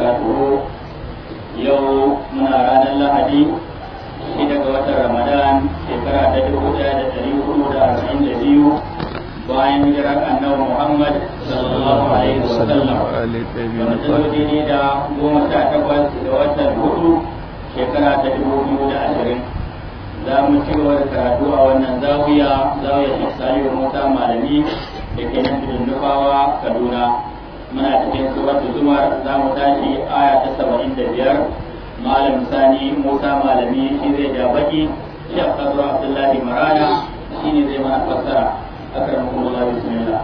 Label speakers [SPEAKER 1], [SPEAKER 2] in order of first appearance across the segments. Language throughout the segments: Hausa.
[SPEAKER 1] وبركاته يوم من رانا اللهدي shida ga watan ramadan shekara ta dubu daya da dari hudu da arba'in da biyu bayan hijirar annabi muhammad sallallahu alaihi wa sallam wanda ta zo daidai da goma sha takwas ga watan hudu shekara ta dubu biyu da ashirin za mu ci gaba da karatu a wannan zawiya zawiya shi salihu musa malami da ke nan tudun nufawa kaduna muna cikin suratul zumar za mu tashi aya ta saba'in da biyar malam sani musa malami shi zai ja baki shek kazo abdullahi marana shi ne zai mana fassara akramukum allah bismillah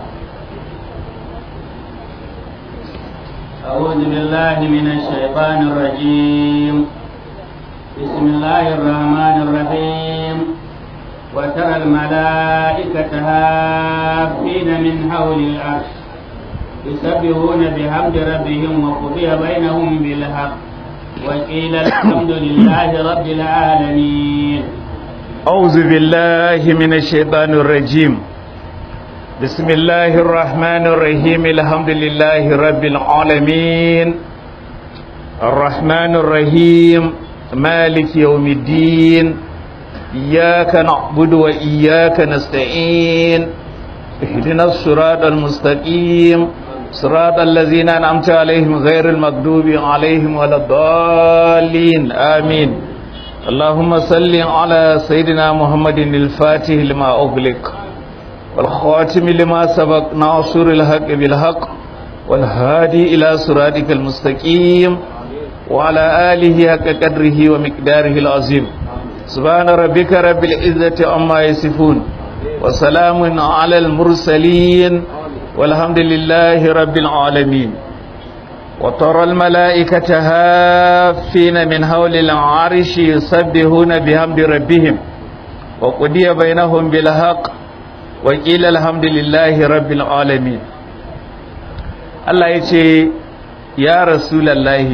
[SPEAKER 1] أعوذ بالله من الشيطان الرجيم بسم الله الرحمن الرحيم وترى الملائكة هافين من حول العرش يسبحون بحمد ربهم وقضي بينهم بالحق وقيل الحمد لله رب العالمين
[SPEAKER 2] أعوذ بالله من الشيطان الرجيم بسم الله الرحمن الرحيم الحمد لله رب العالمين الرحمن الرحيم مالك يوم الدين إياك نعبد وإياك نستعين اهدنا الصراط المستقيم صراط الذين أنعمت عليهم غير المغضوب عليهم ولا الضالين آمين اللهم صل على سيدنا محمد الفاتح لما أغلق والخاتم لما سبق ناصر الحق بالحق والهادي إلى صراطك المستقيم وعلى آله حق قدره ومقداره العظيم سبحان ربك رب العزة عما يصفون وسلام على المرسلين والحمد لله رب العالمين وترى الملائكة هافين من حول العرش يسبحون بحمد ربهم وقضي بينهم بالحق وقيل الحمد لله رب العالمين الله يتي يا رسول الله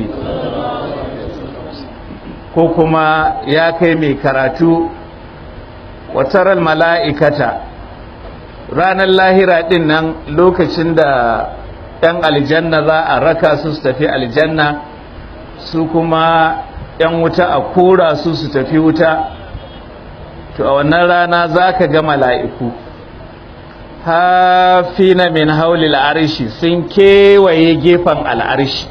[SPEAKER 2] ko kuma ya kai mai karatu wataral mala'ikata ranar lahira din nan lokacin da ‘yan aljanna za a raka su su tafi aljanna su kuma ‘yan wuta a kora su su tafi wuta to a wannan rana za ka ga mala'iku hafina min haulil arshi sun kewaye gefen al'arshi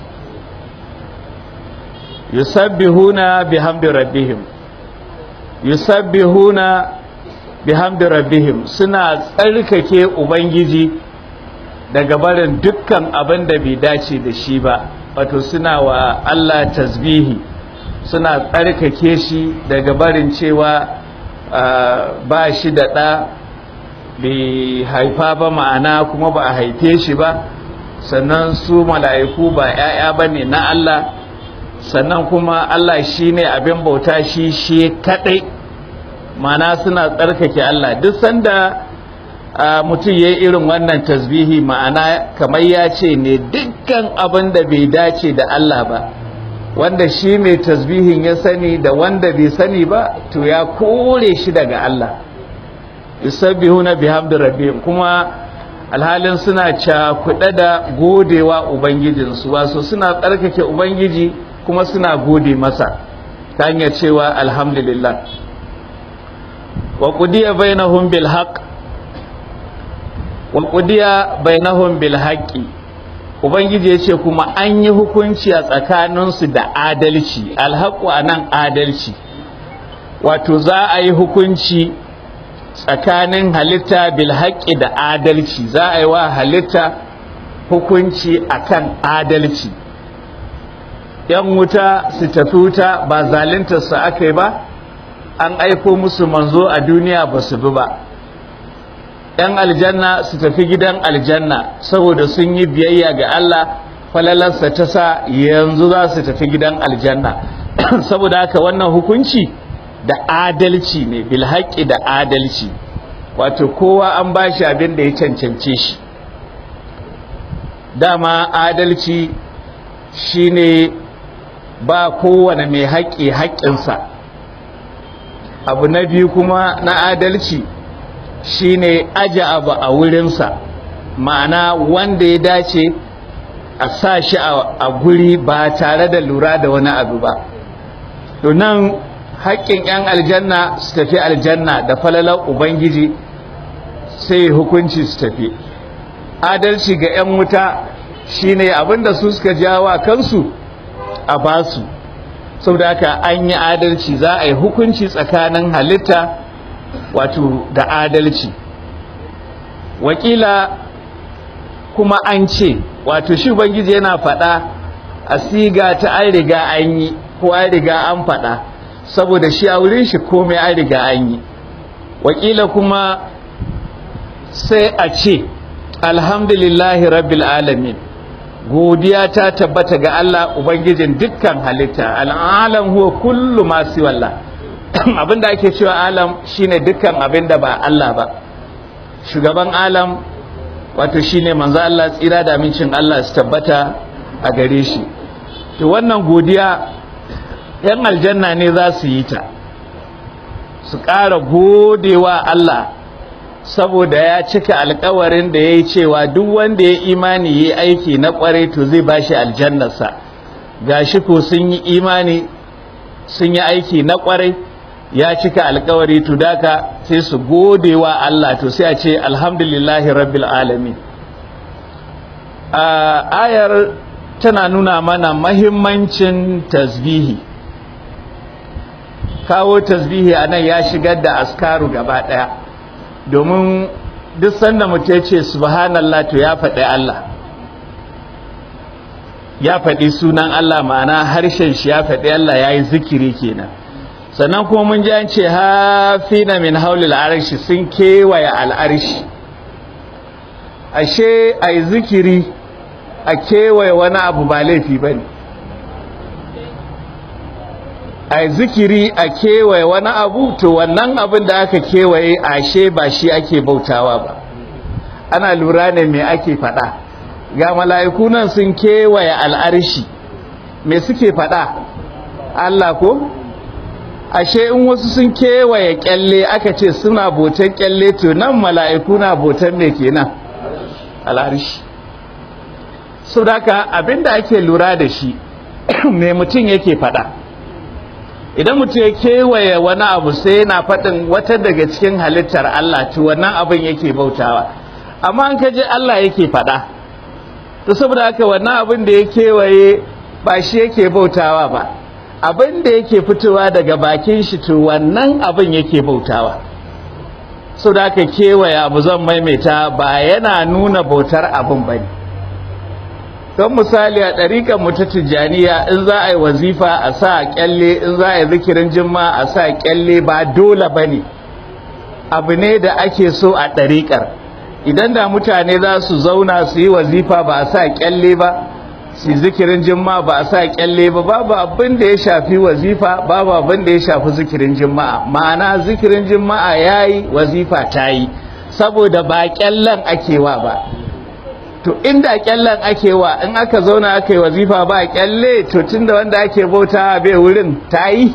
[SPEAKER 2] yusabbihuna bihamdi rabbihim yusabbihuna bihamdi rabbihim suna tsarkake ubangiji daga barin dukkan abin da bai dace da shi ba wato suna wa Allah tasbihi suna tsarkake shi daga barin cewa ba shi da ɗa bai haifa ba ma'ana kuma ba a haife shi ba sannan su mala'iku ba 'ya'ya ba ne na Allah sannan kuma Allah shi ne abin bauta shi shi kaɗai mana suna tsarkake Allah duk sanda mutum ya yi irin wannan tasbihi ma'ana kamar ya ce ne dukkan abin da bai dace da Allah ba wanda shi mai tasbihin ya sani da wanda bai sani ba to ya kore shi daga Allah yusabbihuna bihamdi rabbihim kuma alhalin suna cakuɗe da godewa ubangijinsu wasu suna tsarkake ubangiji kuma suna gode masa ta hanyar cewa alhamdulillah wa qudiya bainahum bil haqq wa qudiya bainahum bil haqqi ubangiji yace kuma an yi hukunci a tsakaninsu da adalci alhaqu anan adalci wato za a yi hukunci tsakanin halitta bil haqqi da adalci za a yi wa halitta hukunci akan adalci yan wuta su tafi wuta ba zaluntar su aka yi ba an aiko musu manzo a duniya ba su bi ba yan aljanna su tafi gidan aljanna saboda sun yi biyayya ga Allah falalarsa ta sa yanzu za su tafi gidan aljanna saboda haka wannan hukunci da adalci ne bil haƙƙi da adalci wato kowa an ba shi abin da ya cancance shi dama adalci shine ba kowane mai haƙƙi haƙƙinsa abu na biyu kuma na adalci shine aje abu a wurinsa ma'ana wanda ya dace a sa shi a guri ba tare da lura da wani abu ba to nan haƙƙin 'yan aljanna su tafi aljanna da falalar ubangiji sai hukunci su tafi adalci ga 'yan wuta shine abinda su suka jawa kansu a basu saboda haka an yi adalci za a yi hukunci tsakanin halitta wato da adalci wakila kuma an ce wato shi ubangiji yana faɗa a siga ta an riga an yi ko an riga an faɗa saboda shi a wurin shi komai an riga an yi wakila kuma sai a ce alhamdulillahi rabbil alamin godiya ta tabbata ga Allah ubangijin dukkan halitta al'alam huwa kullu ma siwallah abinda ake cewa alam shine dukkan abinda ba Allah ba shugaban alam wato shine manzo Allah tsira da amincin Allah su tabbata a gare shi to wannan godiya yan aljanna ne za su yi ta su ƙara godewa Allah saboda ya cika alkawarin da ya yi cewa duk wanda ya imani ya aiki na kwarai to zai ba shi aljannarsa gashi ko sun yi imani sun yi aiki na kwarai ya cika alkawari to daka sai su gode wa Allah to sai a ce alhamdulillahi rabbil alamin a ayar tana nuna mana mahimmancin tasbihi kawo tasbihi anan ya shigar da askaru gaba daya domin duk sanda mutum ya ce subhanallah to ya faɗi Allah ya faɗi sunan Allah ma'ana harshen shi ya faɗi Allah ya yi zikiri kenan sannan kuma mun ji an ce hafina min haulil arshi sun kewaye al'arshi ashe a yi zikiri a kewaye wani abu ba laifi ba ne a yi zikiri a kewaye wani abu to wannan abin da aka kewaye ashe ba shi ake bautawa ba ana lura ne me ake faɗa ga mala'iku nan sun kewaye al'arshi me suke faɗa Allah ko ashe in wasu sun kewaye kyalle aka ce suna botan kyalle to nan mala'iku na botan me kenan al'arshi so daka abinda ake lura da shi me mutum yake faɗa idan mutum ya kewaye wani abu sai yana faɗin wata daga cikin halittar Allah to wannan abin yake bautawa amma an kaje Allah yake faɗa to saboda haka wannan abin da ya kewaye ba shi yake bautawa ba abin da yake fitowa daga bakin shi to wannan abin yake bautawa saboda haka kewaye abu zan maimaita ba yana nuna bautar abin bane don misali a ɗariƙar mu ta tijjaniya in za a yi wazifa a sa kyalle in za a yi zikirin jimma a sa kyalle ba dole ba ne abu ne da ake so a ɗariƙar idan da mutane za su zauna su yi wazifa ba a sa kyalle ba su zikirin jimma ba a sa kyalle ba babu abin da ya shafi wazifa babu abin da ya shafi zikirin jimma'a ma'ana zikirin jimma'a ya yi wazifa ta yi saboda ba kyallen ake wa ba to inda kyallen ake wa in aka zauna aka yi wazifa ba kyalle to tunda wanda ake bauta bai wurin ta yi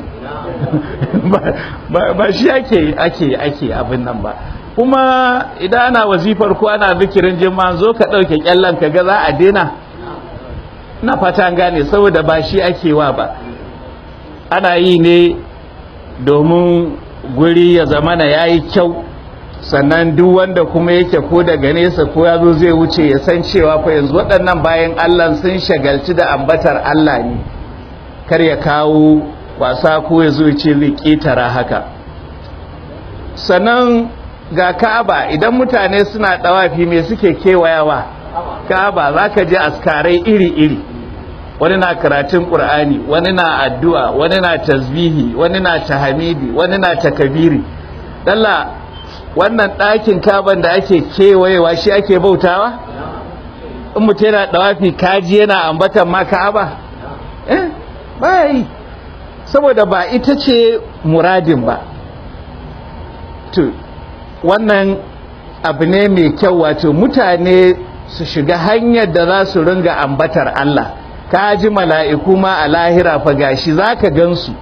[SPEAKER 2] ba shi ake ake ake abin nan ba kuma idan ana wazifar ko ana zikirin jima zo ka ɗauke kyallen ka ga za a daina na fata gane saboda ba shi ake wa ba ana yi ne domin guri ya zamana ya yi kyau sannan duk wanda kuma yake ko daga nesa ko ya zo zai wuce ya san cewa fa yanzu waɗannan bayan Allah sun shagalci da ambatar Allah ne kar ya kawo wasa ko ya zo ce zai ƙetara haka sannan ga Ka'aba idan mutane suna ɗawafi me suke kewayawa Ka'aba za ka je askarai iri-iri wani na karatun ƙur'ani wani na addu'a wani na tasbihi wani na tahamidi wani na takabiri dalla wannan ɗakin kaban da ake kewayewa shi ake bautawa in mutum yana ɗawafi kaji yana ambatan ma ka'aba eh ba yi saboda ba ita ce muradin ba to wannan abu ne mai kyau wato mutane su shiga hanyar da za su ringa ambatar Allah ka ji mala'iku ma a lahira fa gashi za ka gansu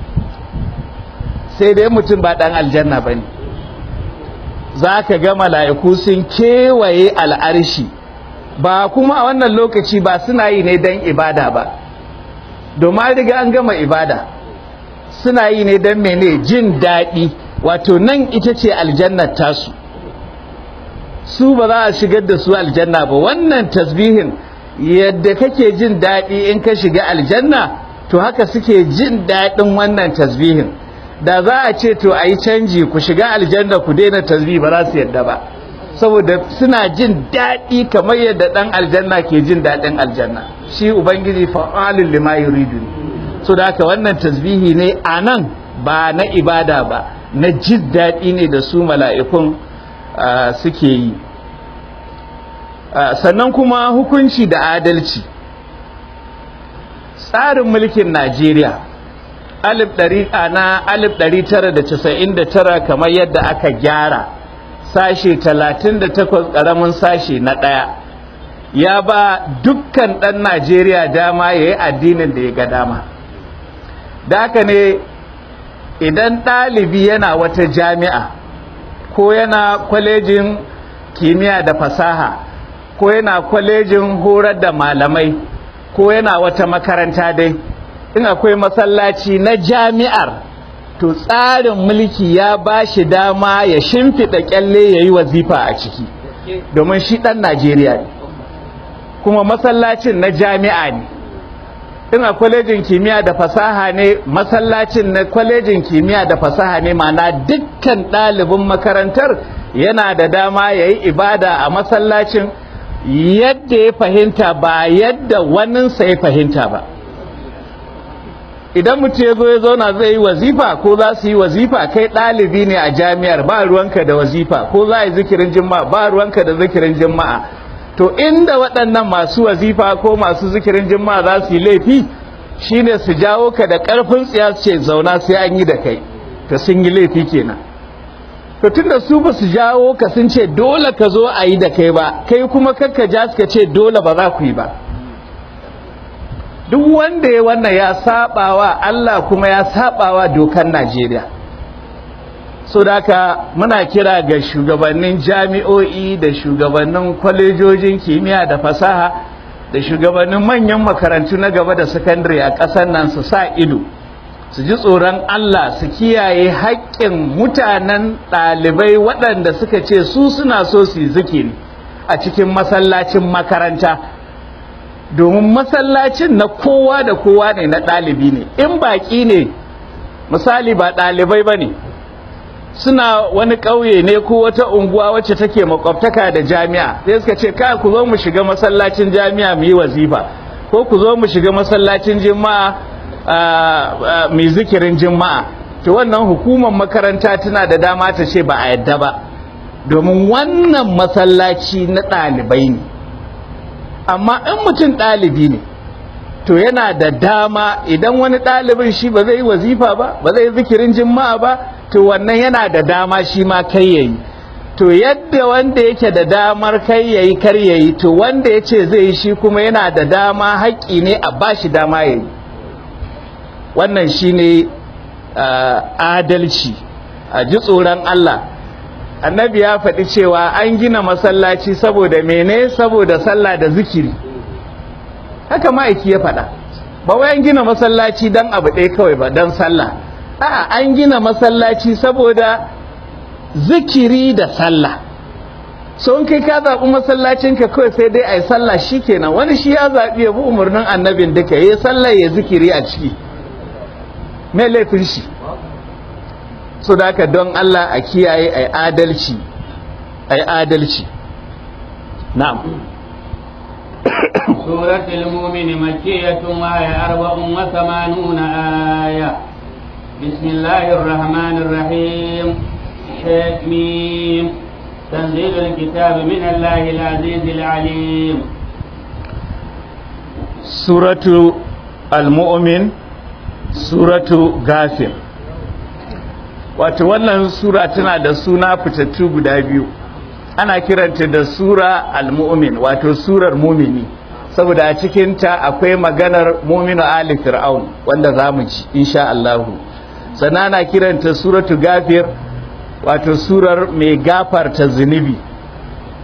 [SPEAKER 2] sai dai mutum ba ɗan aljanna ba ne za ka ga mala'iku sun kewaye al'arshi ba kuma a wannan lokaci ba suna yi ne don ibada ba domin riga an gama ibada suna yi ne don mene jin daɗi wato nan ita ce aljannar tasu su ba za a shigar da su aljanna ba wannan tasbihin yadda kake jin daɗi in ka shiga aljanna to haka suke jin daɗin wannan tasbihin da za a ce to a yi canji ku shiga aljanna ku daina tasbih ba za su yadda ba saboda suna jin daɗi kamar yadda ɗan aljanna ke jin daɗin aljanna shi ubangiji fa'alun lima yuridu so da haka wannan tasbihi ne a nan ba na ibada ba na jin daɗi ne da su mala'ikun suke yi sannan kuma hukunci da adalci tsarin mulkin najeriya alif ɗari na alif ɗari tara da casa'in da tara kamar yadda aka gyara sashe talatin da takwas ƙaramin sashe na ɗaya ya ba dukkan ɗan najeriya dama ya yi addinin da ya ga dama da haka ne idan ɗalibi yana wata jami'a ko yana kwalejin kimiyya da fasaha ko yana kwalejin horar da malamai ko yana wata makaranta dai in akwai masallaci na jami'ar to tsarin mulki ya ba shi dama ya shimfiɗa kyalle ya yi wazifa a ciki domin shi ɗan najeriya ne kuma masallacin na jami'a ne in a kwalejin kimiyya da fasaha ne masallacin na kwalejin kimiyya da fasaha ne mana dukkan ɗalibin makarantar yana da dama ya yi ibada a masallacin yadda ya fahimta ba yadda waninsa ya fahimta ba idan mutum ya zo ya zauna zai yi wazifa ko za su yi wazifa kai ɗalibi ne a jami'ar ba ruwanka da wazifa ko za a yi zikirin jima'a ba ruwanka da zikirin jima'a to inda waɗannan masu wazifa ko masu zikirin jima'a za su yi laifi shine su jawo ka da ƙarfin tsiya su ce zauna sai an yi da kai to sun yi laifi kenan to tunda su ba su jawo ka sun ce dole ka zo a yi da kai ba kai kuma kakka ja suka ce dole ba za ku yi ba duk wanda ya wannan ya sabawa Allah kuma ya sabawa dokar Najeriya so da haka muna kira ga shugabannin jami'o'i da shugabannin kwalejojin kimiyya da fasaha da shugabannin manyan makarantu na gaba da sakandare a ƙasar nan su sa ido su ji tsoron Allah su kiyaye haƙƙin mutanen ɗalibai waɗanda suka ce su suna so su yi zikiri a cikin masallacin makaranta domin masallacin na kowa da kowa ne na ɗalibi ne in baƙi ne misali ba ɗalibai ba ne suna wani ƙauye ne ko wata unguwa wacce take makwabtaka da jami'a sai suka ce ka ku zo mu shiga masallacin jami'a mu yi wazifa ko ku zo mu shiga masallacin jima'a mai zikirin jima'a to wannan hukumar makaranta tana da dama ta ce ba a yadda ba domin wannan masallaci na ɗalibai ne amma in mutum ɗalibi ne to yana da dama idan wani ɗalibin shi ba zai yi wazifa ba ba zai yi zikirin jima'a ba to wannan yana da dama shi ma kai yayi to yadda wanda yake da damar kai yayi kar yayi to wanda ya ce zai yi shi kuma yana da dama haƙƙi ne a ba shi dama yayi wannan shine adalci a ji tsoron Allah annabi ya faɗi cewa an gina masallaci saboda mene saboda sallah da zikiri haka ma'aiki ya faɗa ba wai an gina masallaci don abu ɗaya kawai ba don sallah a'a an gina masallaci saboda zikiri da sallah so in kai ka zaɓi masallacinka kawai sai dai a yi sallah shi kenan wani shi ya zaɓi ya bi umarnin annabin duka ya yi sallah ya zikiri a ciki mai laifin shi so da haka don Allah a kiyaye a adalci a adalci na'am
[SPEAKER 1] سورة المؤمن مكية وهي أربع وثمانون آية بسم الله الرحمن الرحيم حميم تنزيل الكتاب من الله العزيز العليم
[SPEAKER 2] سورة المؤمن سورة غافر wato wannan sura tana da suna fitattu guda biyu ana kiranta da sura al-mu'min wato surar mumini saboda a cikinta akwai maganar muminu ali fir'aun wanda za mu ci insha Allah sannan ana kiranta suratu gafir wato surar mai gafarta zunubi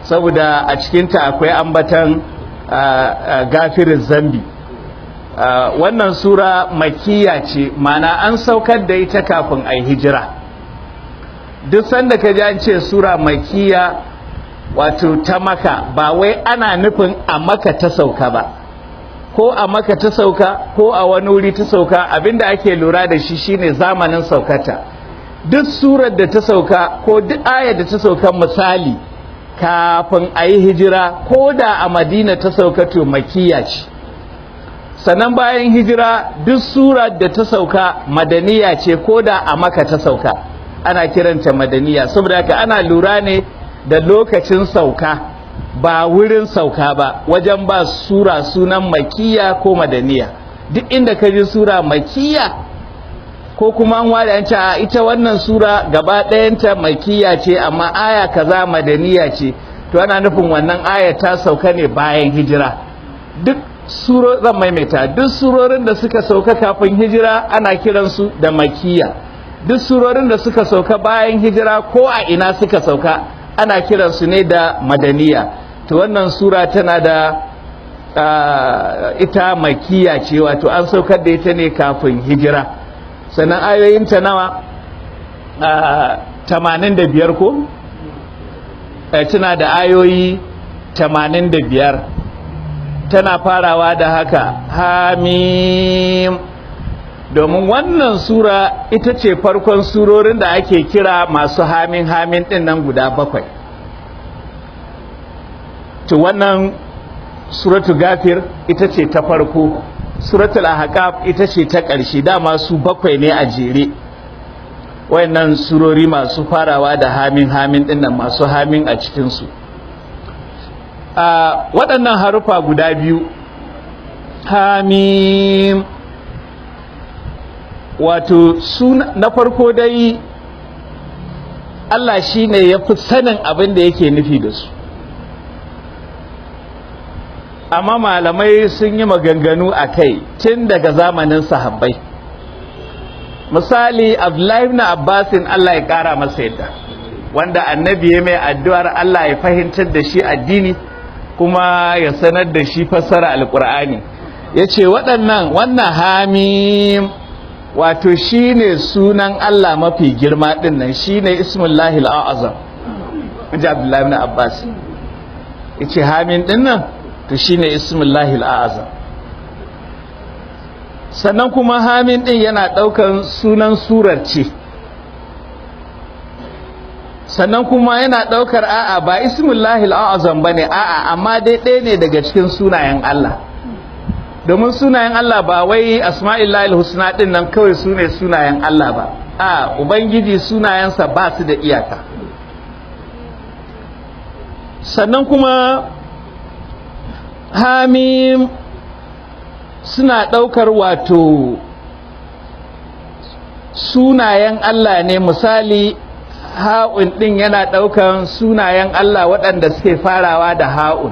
[SPEAKER 2] saboda a cikinta akwai ambatan gafirin zambi wannan sura makiya ce mana an saukar da ita kafin a hijira duk sanda ka ji an ce sura makiya wato ta maka ba wai ana nufin a maka ta sauka ba ko a maka ta sauka ko a wani wuri ta sauka abinda ake lura da shi shine zamanin saukata duk surar da ta sauka ko duk ayar da ta sauka misali kafin a yi hijira ko da a madina ta sauka to makiya ce sannan bayan hijira duk surar da ta sauka madaniya ce ko da a maka ta sauka ana kiranta madaniya saboda haka ana lura ne da lokacin sauka ba wurin sauka ba wajen ba sura sunan makiya ko madaniya duk inda ka ji sura makiya ko kuma an wada yanci a ita wannan sura gaba ɗayanta makiya ce amma aya kaza madaniya ce to ana nufin wannan aya ta sauka ne bayan hijira duk suro zan maimaita duk surorin da suka sauka kafin hijira ana kiransu da makiya duk surorin da suka sauka bayan hijira ko a ina suka sauka ana kiransu ne da madaniya to wannan sura tana da uh, ita makiya ce wato an saukar da ita ne kafin hijira sannan ayoyinta nawa tamanin da biyar ko tana da ayoyi tamanin da biyar tana farawa da haka hamim domin wannan sura ita ce farkon surorin da ake kira masu hamin hamin din nan guda bakwai to wannan suratu gafir ita ce ta farko suratul ahqaf ita ce ta ƙarshe dama su bakwai ne a jere wayannan surori masu farawa da hamin hamin din nan masu hamin a cikin su a waɗannan harufa guda biyu hamim wato suna na farko dai Allah shi ne ya fi sanin abin da yake nufi da su amma malamai sun yi maganganu a kai tun daga zamanin sahabbai misali abdullahi ibn abbasin Allah ya kara masa yadda wanda annabi ya mai addu'ar Allah ya fahimtar da shi addini kuma ya sanar da shi fassara alkur'ani ya ce waɗannan wannan hamim wato shi ne sunan Allah mafi girma ɗin nan shi ne ismullahi al'azam ji abdullahi ibn abbas ya ce hamin ɗin nan to shi ne ismullahi al'azam sannan kuma hamin ɗin yana ɗaukan sunan surar ce sannan kuma yana ɗaukar a'a ba ismullahi al'azam ba ne a'a amma dai ɗaya ne daga cikin sunayen Allah domin sunayen Allah ba wai asma'illahi husna ɗin nan kawai su ne sunayen Allah ba a ubangiji sunayensa ba su da iyaka sannan kuma hamim suna ɗaukar wato sunayen Allah ne misali ha'un ɗin yana ɗaukan sunayen Allah waɗanda suke farawa da ha'un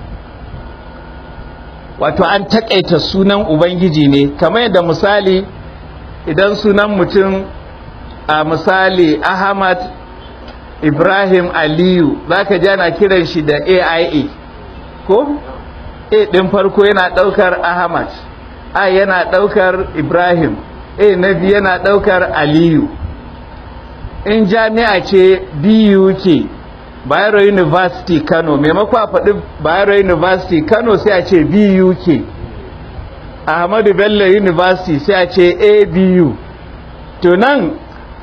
[SPEAKER 2] wato an taƙaita sunan Ubangiji ne kamar yadda misali idan sunan mutum a misali Ahmad Ibrahim Aliyu za ka ji ana kiran shi da AIA ko? A ɗin farko yana ɗaukar Ahmad A yana ɗaukar Ibrahim A na biyu yana ɗaukar Aliyu in jami'a ce BUK Bayero University Kano maimako a faɗi Bayero University Kano sai a ce BUK Ahmadu Bello University sai a ce ABU to nan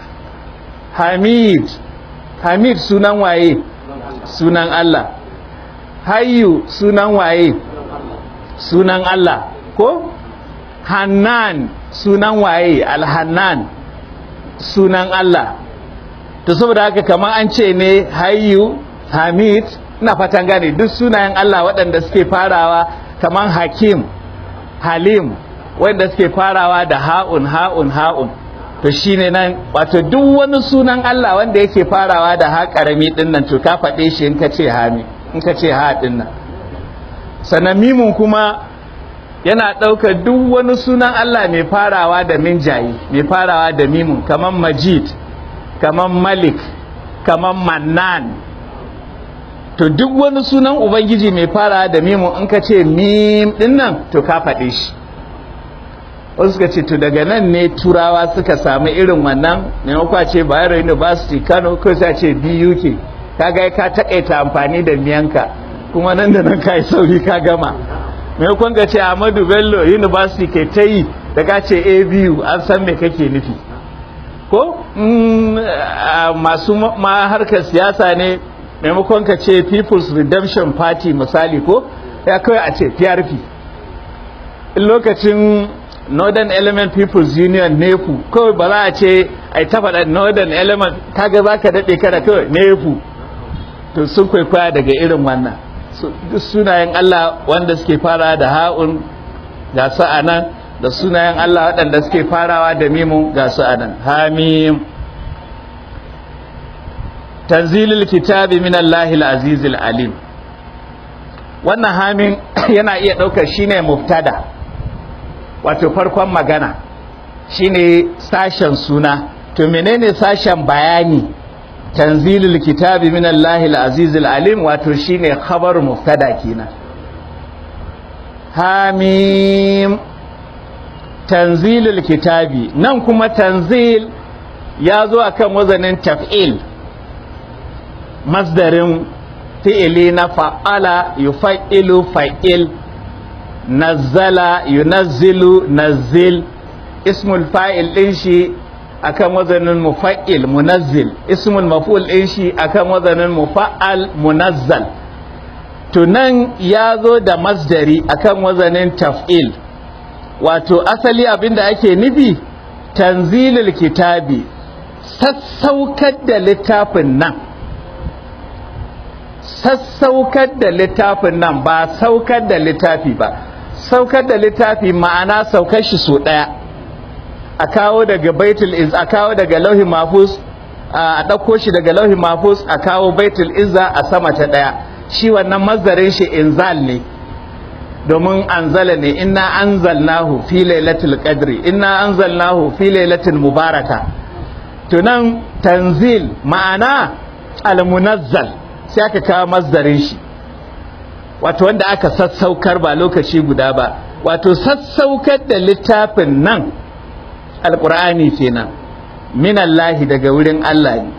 [SPEAKER 2] Hamid Hamid sunan waye sunan Allah Hayyu sunan waye sunan Allah ko Hannan sunan waye Alhannan sunan Allah to saboda haka kamar an ce ne hayyu hamid ina fatan gane duk sunayen Allah waɗanda suke farawa kamar hakim halim wanda suke farawa da ha'un ha'un ha'un to shine nan wato duk wani sunan Allah wanda yake farawa da ha karami din nan to ka faɗe shi in ka ce hami in ka ce ha din nan sannan mimun kuma yana ɗaukar duk wani sunan Allah mai farawa da minjayi mai farawa da mimun kamar majid kamar malik kamar mannan to duk wani sunan ubangiji mai fara da mimu in ka ce mim din nan to ka faɗe shi wasu suka ce to daga nan ne turawa suka samu irin wannan maimakon a ce bayero university kano ko sai ce buk kaga ka takaita amfani da miyanka kuma nan da nan ka yi sauri ka gama maimakon ka ce ahmadu bello university ke ta yi da ka ce abu an san me kake nufi ko masu ma harkar siyasa ne maimakon ka ce people's redemption party misali ko ya kawai a ce prp in lokacin northern element people's union nefu kawai ba za a ce ai ta faɗa northern element kaga za ka daɗe kada kawai nefu to sun kwaikwaya daga irin wannan sunayen Allah wanda suke fara da ha'un ga su a nan da sunayen Allah waɗanda suke farawa da mimun ga su a nan hamim tanzilul kitabi min Allahil azizil alim wannan hamin yana iya ɗaukar shine muftada wato farkon magana shine sashen suna to menene sashen bayani tanzilul kitabi min Allahil azizil alim wato shine khabar muftada kenan hamim tanzilul kitabi nan kuma tanzil ya zo akan wazanin taf'il masdarin fi'ili na fa'ala yufa'ilu fa'il nazzala yunazzilu nazzil ismul fa'il din shi akan wazanin mufa'il munazzil ismul maf'ul din shi akan wazanin mufa'al munazzal to nan ya zo da masdari akan wazanin taf'il wato asali abinda ake nufi tanzilul kitabi sassaukar da littafin nan sassaukar da littafin nan ba saukar da littafi ba saukar da littafi ma'ana saukar shi so ɗaya a kawo daga baitul iz a kawo daga lauhi mafus a ɗauko shi daga lauhi mafus a kawo baitul izza a sama ta ɗaya shi wannan mazarin shi inzal ne domin anzala ne inna anzalnahu fi lailatul qadri inna anzalnahu fi lailatul mubaraka to nan tanzil ma'ana almunazzal sai aka kawo mazdarin shi wato wanda aka sassaukar ba lokaci guda ba wato sassaukar da littafin nan alkur'ani kenan minallahi daga wurin Allah ne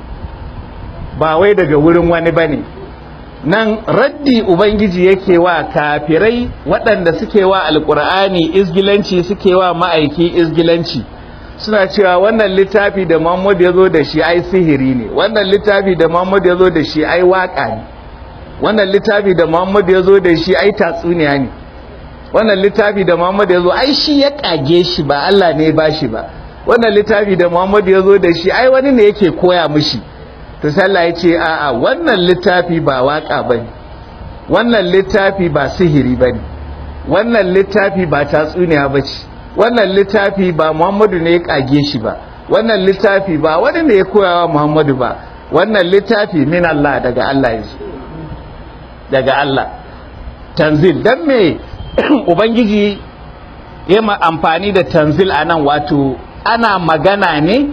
[SPEAKER 2] ba wai daga wurin wani bane nan raddi ubangiji yake wa kafirai waɗanda suke wa alkur'ani izgilanci suke wa ma'aiki izgilanci suna cewa wannan littafi da Muhammad ya zo da shi ai sihiri ne wannan littafi da Muhammad ya zo da shi ai waka ne wannan littafi da Muhammad ya zo da shi ai tatsuniya ne wannan littafi da Muhammad ya zo ai shi ya kage shi ba Allah ne ba shi ba wannan littafi da Muhammad ya zo da shi ai wani ne yake koya mishi to sallah ya ce a'a wannan littafi ba waka bane wannan littafi ba sihiri bane wannan littafi ba tatsuniya bace wannan littafi ba Muhammadu ne ya kage shi ba wannan littafi ba wani ne ya koyawa Muhammadu ba wannan littafi min Allah daga Allah yanzu daga Allah tanzil dan me ubangiji ya ma amfani da tanzil anan wato ana magana ne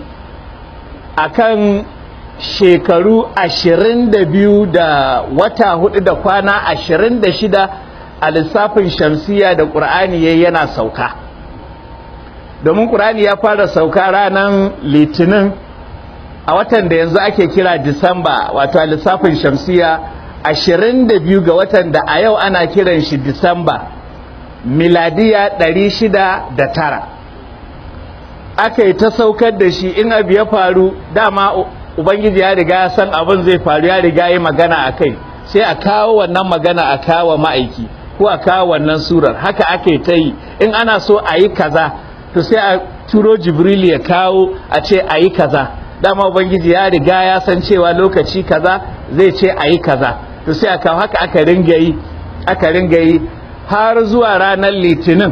[SPEAKER 2] akan shekaru ashirin da biyu da wata hudu da kwana ashirin da shida a lissafin shamsiya da ƙur'ani ya yana sauka domin ƙur'ani ya fara sauka ranar litinin a watan da yanzu ake kira disamba wato a lissafin shamsiya ashirin da biyu ga watan da a yau ana kiran shi disamba miladiya ɗari shida da tara aka yi ta saukar da shi in abu ya faru dama ubangiji ya riga ya san abin zai faru ya riga yi magana a kai sai a kawo wannan magana a kawo ma'aiki ko a kawo wannan surar haka ake ta yi in ana so a yi kaza to sai a turo jibril ya kawo a ce a yi kaza dama ubangiji ya riga ya san cewa lokaci kaza zai ce a yi kaza to sai a kawo haka aka ringa yi aka ringa yi har zuwa ranar litinin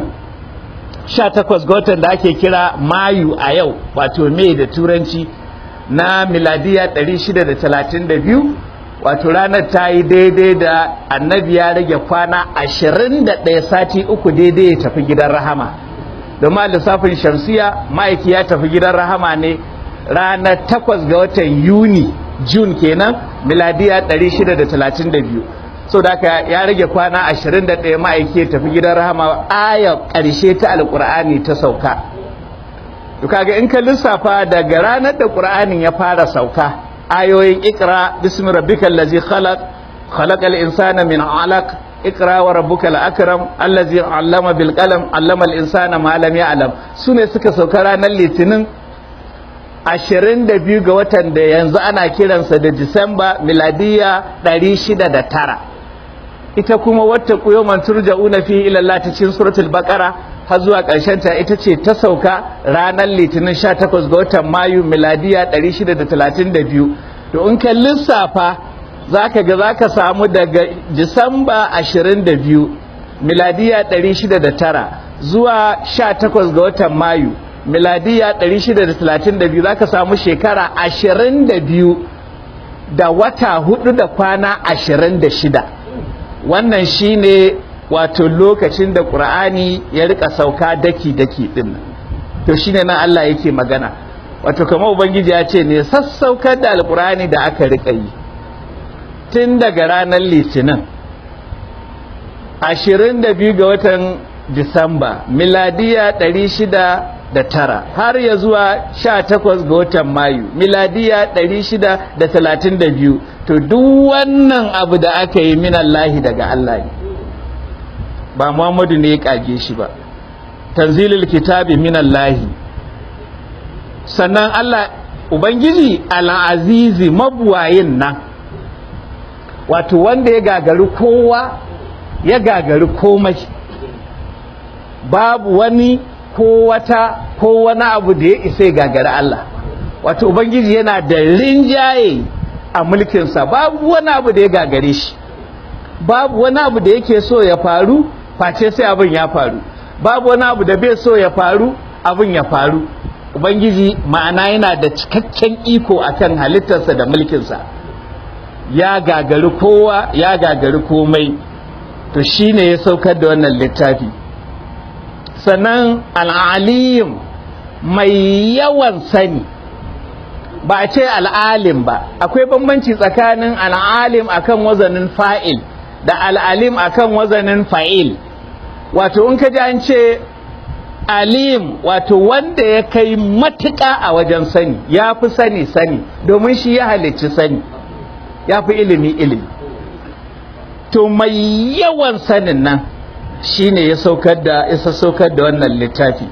[SPEAKER 2] 18 ga watan da ake kira mayu a yau wato mai da turanci na miladiya 632 wato ranar ta yi daidai da annabi ya rage kwana 21 sati uku daidai ya tafi gidan rahama domin lissafin shamsiya ma'aiki ya tafi gidan rahama ne ranar 8 ga watan yuni june kenan miladiya 632 so da haka ya rage kwana 21 ma'aiki ya tafi gidan rahama aya ƙarshe ta alƙur'ani ta sauka to kaga in ka lissafa daga ranar da ƙur'anin ya fara sauka ayoyin ikra bismi rabbikal ladzi khalaq khalaqal insana min 'alaq ikra wa rabbukal akram allazi 'allama bil qalam 'allama al insana ma lam ya'lam sune suka sauka ranar litinin 22 ga watan da yanzu ana kiransa da Disamba miladiya 609 ita kuma wata kuyoman turja'una fi ila Allah ta cikin suratul baqara har zuwa ƙarshen ta ita ce ta sauka ranar litinin 18 ga watan mayu miladiya 632 to in ka lissafa zaka ga zaka samu daga Disamba 22 miladiya 609 zuwa 18 ga watan mayu miladiya 632 za ka samu shekara 22 da wata hudu da kwana 26 wannan shine wato lokacin da ƙur'ani ya rika sauka daki-daki din to shine nan Allah yake magana wato kamar ubangiji ya ce ne sassaukar da alƙur'ani da aka rika yi tun daga ranar litinin 22 ga watan disamba miladiya 600 da tara har ya zuwa sha takwas ga watan mayu miladiya ɗari shida da talatin da biyu to duk wannan abu da aka yi minallahi daga Allah ne ba Muhammadu ne ya kage shi ba tanzilul kitabi minallahi sannan Allah ubangiji al'azizi mabuwayin nan wato wanda ya gagari kowa ya gagari komai babu wani ko wata ko wani abu da ya isa gagari Allah wato ubangiji yana da rinjaye a mulkinsa babu wani abu da ya gagare shi babu wani abu da yake so ya faru face sai abin ya faru babu wani abu da bai so ya faru abin ya faru ubangiji ma'ana yana da cikakken iko akan halittarsa da mulkinsa ya gagari kowa ya gagari komai to shine ya saukar da wannan littafi sannan al'alim mai yawan sani ba a ce al'alim ba akwai bambanci tsakanin al'alim akan wazanin fa'il da al'alim akan wazanin fa'il wato in ka ji an ce alim wato wanda ya kai matuƙa a wajen sani ya fi sani sani domin shi ya halicci sani ya fi ilimi ilimi to mai yawan sanin nan shine ya saukar da isa saukar da wannan littafi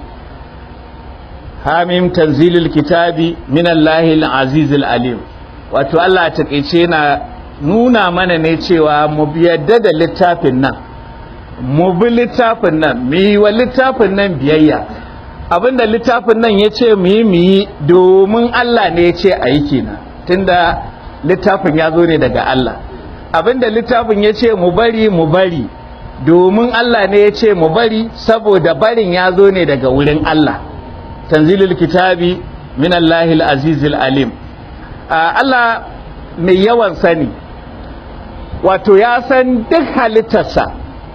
[SPEAKER 2] hamim tanzilul kitabi min Allahil azizil alim wato Allah takeice na nuna mana ne cewa mu yadda da littafin nan mu bi littafin nan mu yi wa littafin nan biyayya abinda littafin nan ya ce mu yi mu yi domin Allah ne ya ce a yi kenan tunda littafin ya zo ne daga Allah abinda littafin ya ce mu bari mu bari domin Allah ne ya ce mu bari saboda barin ya zo ne daga wurin Allah tanzilul kitabi min Allahil azizil alim Allah mai yawan sani wato ya san duk halittarsa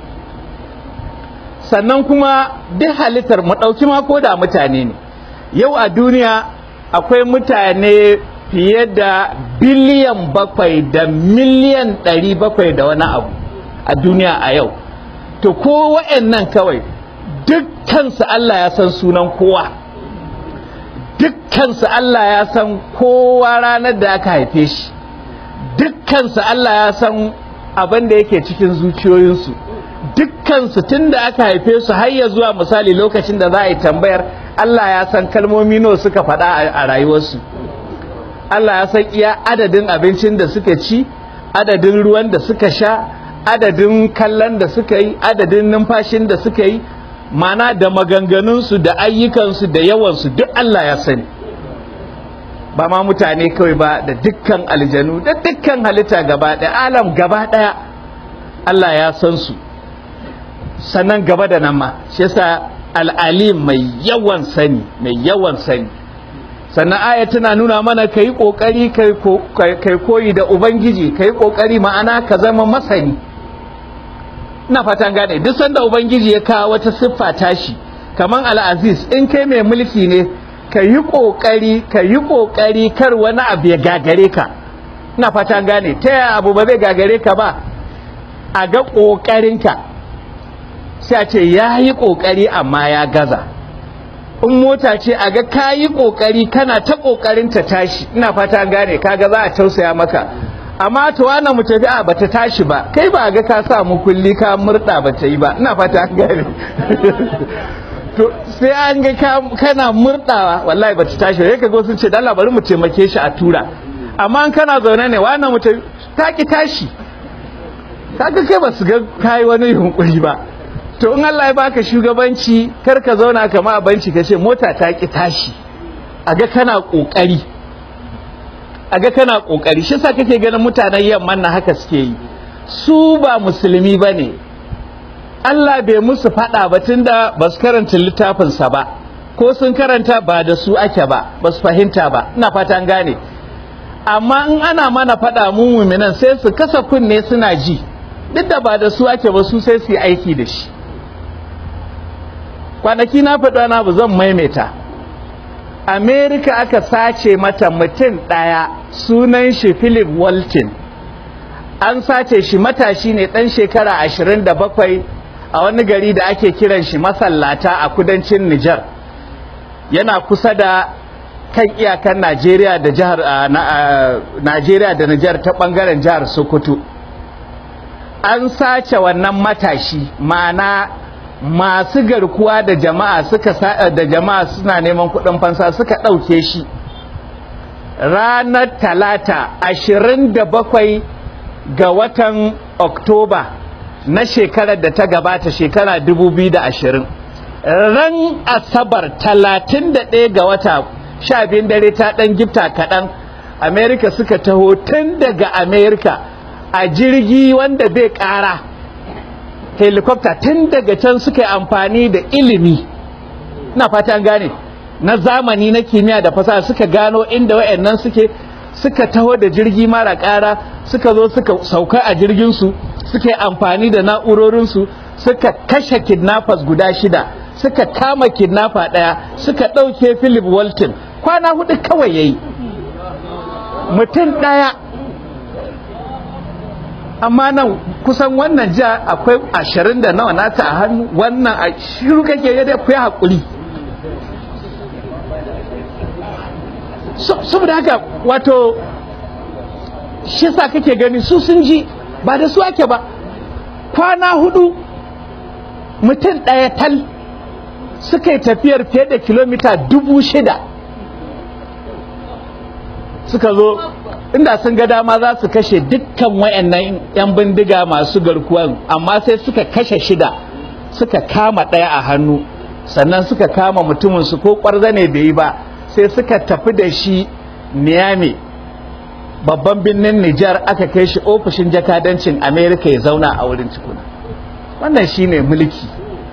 [SPEAKER 2] sannan kuma duk halittar mu ɗauki ma ko da mutane ne yau a duniya akwai mutane fiye da biliyan bakwai da miliyan ɗari bakwai da wani abu a duniya a yau to ko wa'annan kawai dukkansu Allah ya san sunan kowa dukkansu Allah ya san kowa ranar da aka haife shi dukkansu Allah ya san abin da yake cikin zuciyoyinsu dukkansu tun da aka haife su har ya zuwa misali lokacin da za a yi tambayar Allah ya san kalmomi nawa suka faɗa a rayuwarsu Allah ya san iya adadin abincin da suka ci adadin ruwan da suka sha adadin kallon da suka yi adadin numfashin da suka yi mana da maganganunsu da ayyukansu da yawansu duk Allah ya sani ba ma mutane kawai ba da dukkan aljanu da dukkan halitta gaba ɗaya alam gaba ɗaya Allah ya san su sannan gaba da nan ma shi yasa al'alim mai yawan sani mai yawan sani sannan aya tana nuna mana ka yi ƙoƙari kai koyi da ubangiji ka yi ƙoƙari ma'ana ka zama masani ina fatan gane duk sanda ubangiji ya kawo wata siffa tashi kaman al'aziz in kai mai mulki ne ka yi ƙoƙari ka yi ƙoƙari kar wani abu ya gagare ka ina fata gane ta yaya abu ba zai gagare ka ba a ga ƙoƙarinka sai a ce ya yi ƙoƙari amma ya gaza in mota ce a ga ka yi ƙoƙari kana ta ƙoƙarin ta tashi ina fata gane kaga za a tausaya maka amma to wannan mu tafi a bata tashi ba kai ba ga ka sa mu kulli ka murda bata yi ba ina fata gane to sai an ga kana murdawa wallahi bata tashi sai kaga sun ce dan Allah bari mu taimake shi a tura amma in kana zaune ne wannan mu ta ki tashi kaga kai ba su ga kai wani yunkuri ba to in Allah ya baka shugabanci kar ka zauna kama a banci ka ce mota ta ki tashi a ga kana kokari a ga kana kokari shi sa kake ganin mutanen yamman na haka suke yi su ba musulmi ba ne Allah bai musu faɗa ba tunda ba su karanta littafinsa ba ko sun karanta ba da su ake ba ba su fahimta ba ina fata an gane amma in ana mana faɗa mu muminan sai su kasa kunne suna ji duk da ba da su ake ba su sai su yi aiki da shi kwanaki na faɗa na ba zan maimaita amerika aka sace mata mutum ɗaya sunan shi philip walton an sace shi matashi ne ɗan shekara ashirin da bakwai a wani gari da ake kiran shi masallata a kudancin nijar yana kusa da kan iyakan najeriya da jihar najeriya da nijar ta ɓangaren jihar sokoto an sace wannan matashi ma'ana masu garkuwa da jama'a suka da jama'a suna neman kuɗin fansa suka ɗauke shi ranar talata ashirin da bakwai ga watan oktoba na shekarar da ta gabata shekara dubu biyu da ashirin ran asabar talatin da ɗaya ga wata sha biyun dare ta ɗan gifta kaɗan amerika suka taho tun daga amerika a jirgi wanda bai ƙara helicopter tun daga can suka yi amfani da ilimi na fatan gane na zamani na kimiyya da fasaha suka gano inda wayannan suke suka taho da jirgi mara ƙara suka zo suka sauka a jirginsu suka yi amfani da na'urorinsu suka kashe kidnappers guda shida suka kama kidnapper ɗaya suka ɗauke philip walton kwana hudu kawai ya yi mutum ɗaya amma nan kusan wannan jiya akwai ashirin da nawa nata a hannu wannan a shiru kake yadda akwai haƙuri saboda haka wato shi sa kake gani su sun ji ba da su ake ba kwana hudu mutum ɗaya tal suka yi tafiyar fiye da kilomita dubu shida suka zo inda sun ga dama za su kashe dukkan wayannan 'yan bindiga masu garkuwan amma sai suka kashe shida suka kama ɗaya a hannu sannan suka kama mutumin su ko ƙwarza ne bai yi ba sai suka tafi da shi Miami babban birnin Nijar aka kai shi ofishin jakadancin Amerika ya zauna a wurin cikuna wannan shine mulki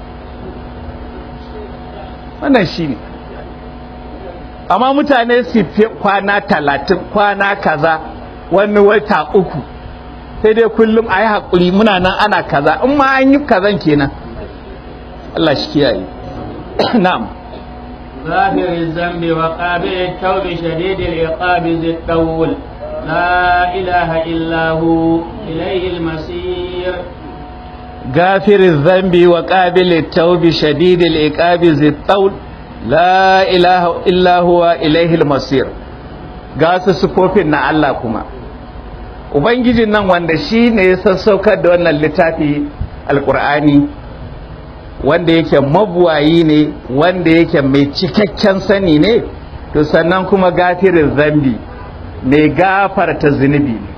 [SPEAKER 2] wannan shine amma mutane su fi kwana talatin kwana kaza wani wata uku sai dai kullum a yi haƙuri muna nan ana kaza in ma an yi kazan kenan Allah shi kiyaye na'am
[SPEAKER 1] غافر الذنب وقابل التوب شديد العقاب ذي الطول لا إله إلا هو إليه المصير
[SPEAKER 2] غافر الذنب وقابل التوب شديد العقاب ذي الطول la ilaha illa huwa ilaihil masir ga su sufofin na Allah kuma ubangijin nan wanda shi ne ya sassaukar da wannan littafi alkur'ani wanda yake mabuwayi ne wanda yake mai cikakken sani ne to sannan kuma gafirin zambi mai gafarta zunubi ne